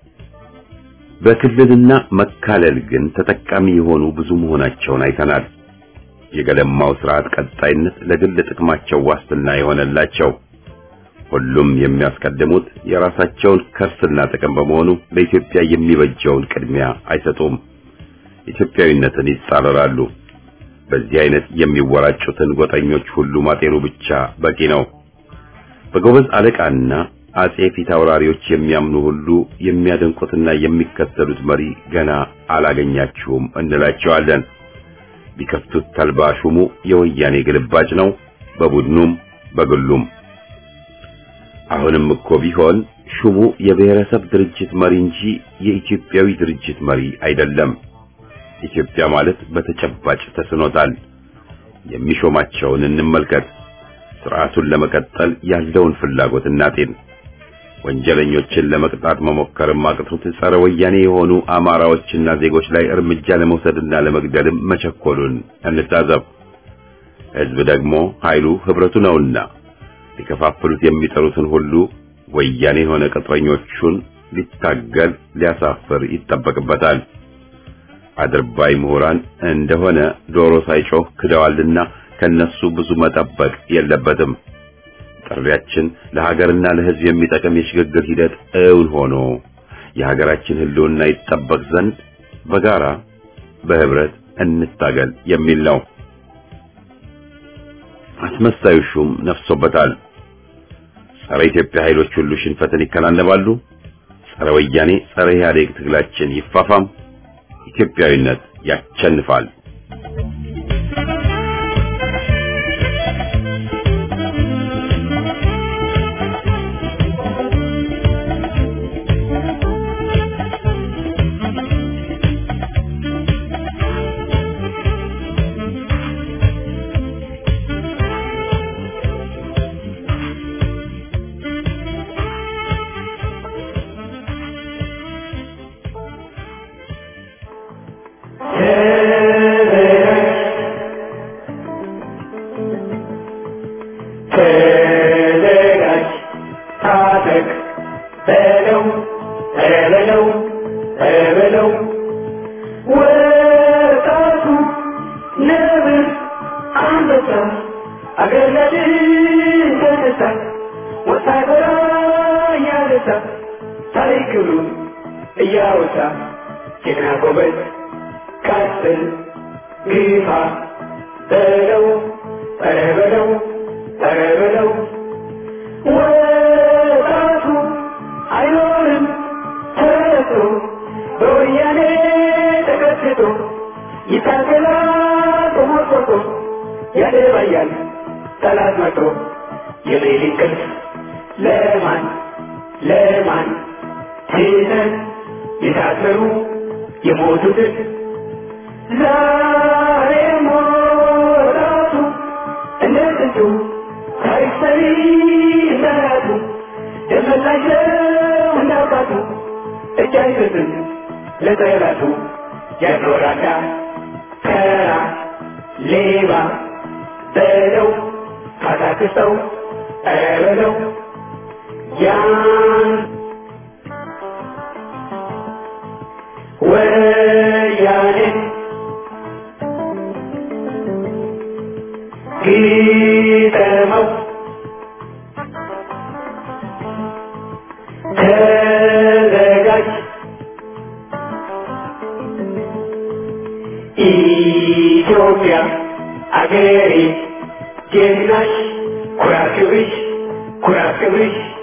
በክልልና መካለል ግን ተጠቃሚ የሆኑ ብዙ መሆናቸውን አይተናል። የገለማው ስርዓት ቀጣይነት ለግል ጥቅማቸው ዋስትና የሆነላቸው ሁሉም የሚያስቀድሙት የራሳቸውን ከርስና ጥቅም በመሆኑ ለኢትዮጵያ የሚበጀውን ቅድሚያ አይሰጡም። ኢትዮጵያዊነትን ይጻረራሉ። በዚህ አይነት የሚወራጩትን ጎጠኞች ሁሉ ማጤኑ ብቻ በቂ ነው። በጎበዝ አለቃና አጼ ፊት አውራሪዎች የሚያምኑ ሁሉ የሚያደንቁትና የሚከተሉት መሪ ገና አላገኛችሁም እንላቸዋለን። ቢከፍቱት ተልባ ሹሙ የወያኔ ግልባጭ ነው፣ በቡድኑም በግሉም። አሁንም እኮ ቢሆን ሹሙ የብሔረሰብ ድርጅት መሪ እንጂ የኢትዮጵያዊ ድርጅት መሪ አይደለም። ኢትዮጵያ ማለት በተጨባጭ ተስኖታል። የሚሾማቸውን እንመልከት። ስርዓቱን ለመቀጠል ያለውን ፍላጎት እናጤን። ወንጀለኞችን ለመቅጣት መሞከርም አቅቶት ጸረ ወያኔ የሆኑ አማራዎችና ዜጎች ላይ እርምጃ ለመውሰድና ለመግደልም መቸኮሉን እንታዘብ። ሕዝብ ደግሞ ኃይሉ ህብረቱ ነውና ሊከፋፍሉት የሚጠሩትን ሁሉ ወያኔ የሆነ ቅጥረኞቹን ሊታገል ሊያሳፍር ይጠበቅበታል። አድርባይ ምሁራን እንደሆነ ዶሮ ሳይጮህ ክደዋልና ከነሱ ብዙ መጠበቅ የለበትም። ጥሪያችን ለሀገርና ለሕዝብ የሚጠቅም የሽግግር ሂደት እውን ሆኖ የሀገራችን ሕልውና ይጠበቅ ዘንድ በጋራ በህብረት እንታገል የሚል ነው። አስመሳዩ ሹም ነፍሶበታል። ጸረ ኢትዮጵያ ኃይሎች ሁሉ ሽንፈትን ይከናነባሉ። ጸረ ወያኔ፣ ጸረ ኢህአዴግ ትግላችን ይፋፋም። ኢትዮጵያዊነት ያቸንፋል። ተዘጋጅ ታጠቅ በለው በለው በለው ወጣቱ ነብር አንበሳ አገር ለድል ተነሳ ወታደራ እያነሳ ታሪክ ክብሩን እያወሳ ጀግና ጎበዝ ቀጥል ግፋ በለው ኧረ በለው ኧረ በለው ወጣቱ አይኖርም ተረቶ በወያኔ ተቀጥቶ ይታገላል ተሞርቆቶ ያደባያል ጠላት መቶ የሌሊት እንቅልፍ ለማን ለማን ትተን የታሰሩ የሞቱትን ዛሬ ሞራቱ እንደ ጥንቱ ታሪክ ሰሪ እንደራቱ ደመላቸው እንዳባቱ እጅ አይሰጥም ለጠላቱ ያኖራዳ ከራ ሌባ በለው ካታክሰው ኧረ በለው ያን ወያኔ ግጠመው ተዘጋጅ ኢትዮጵያ አገሬ ጀግናሽ ኩራት ክብርሽ ኩራት ክብርሽ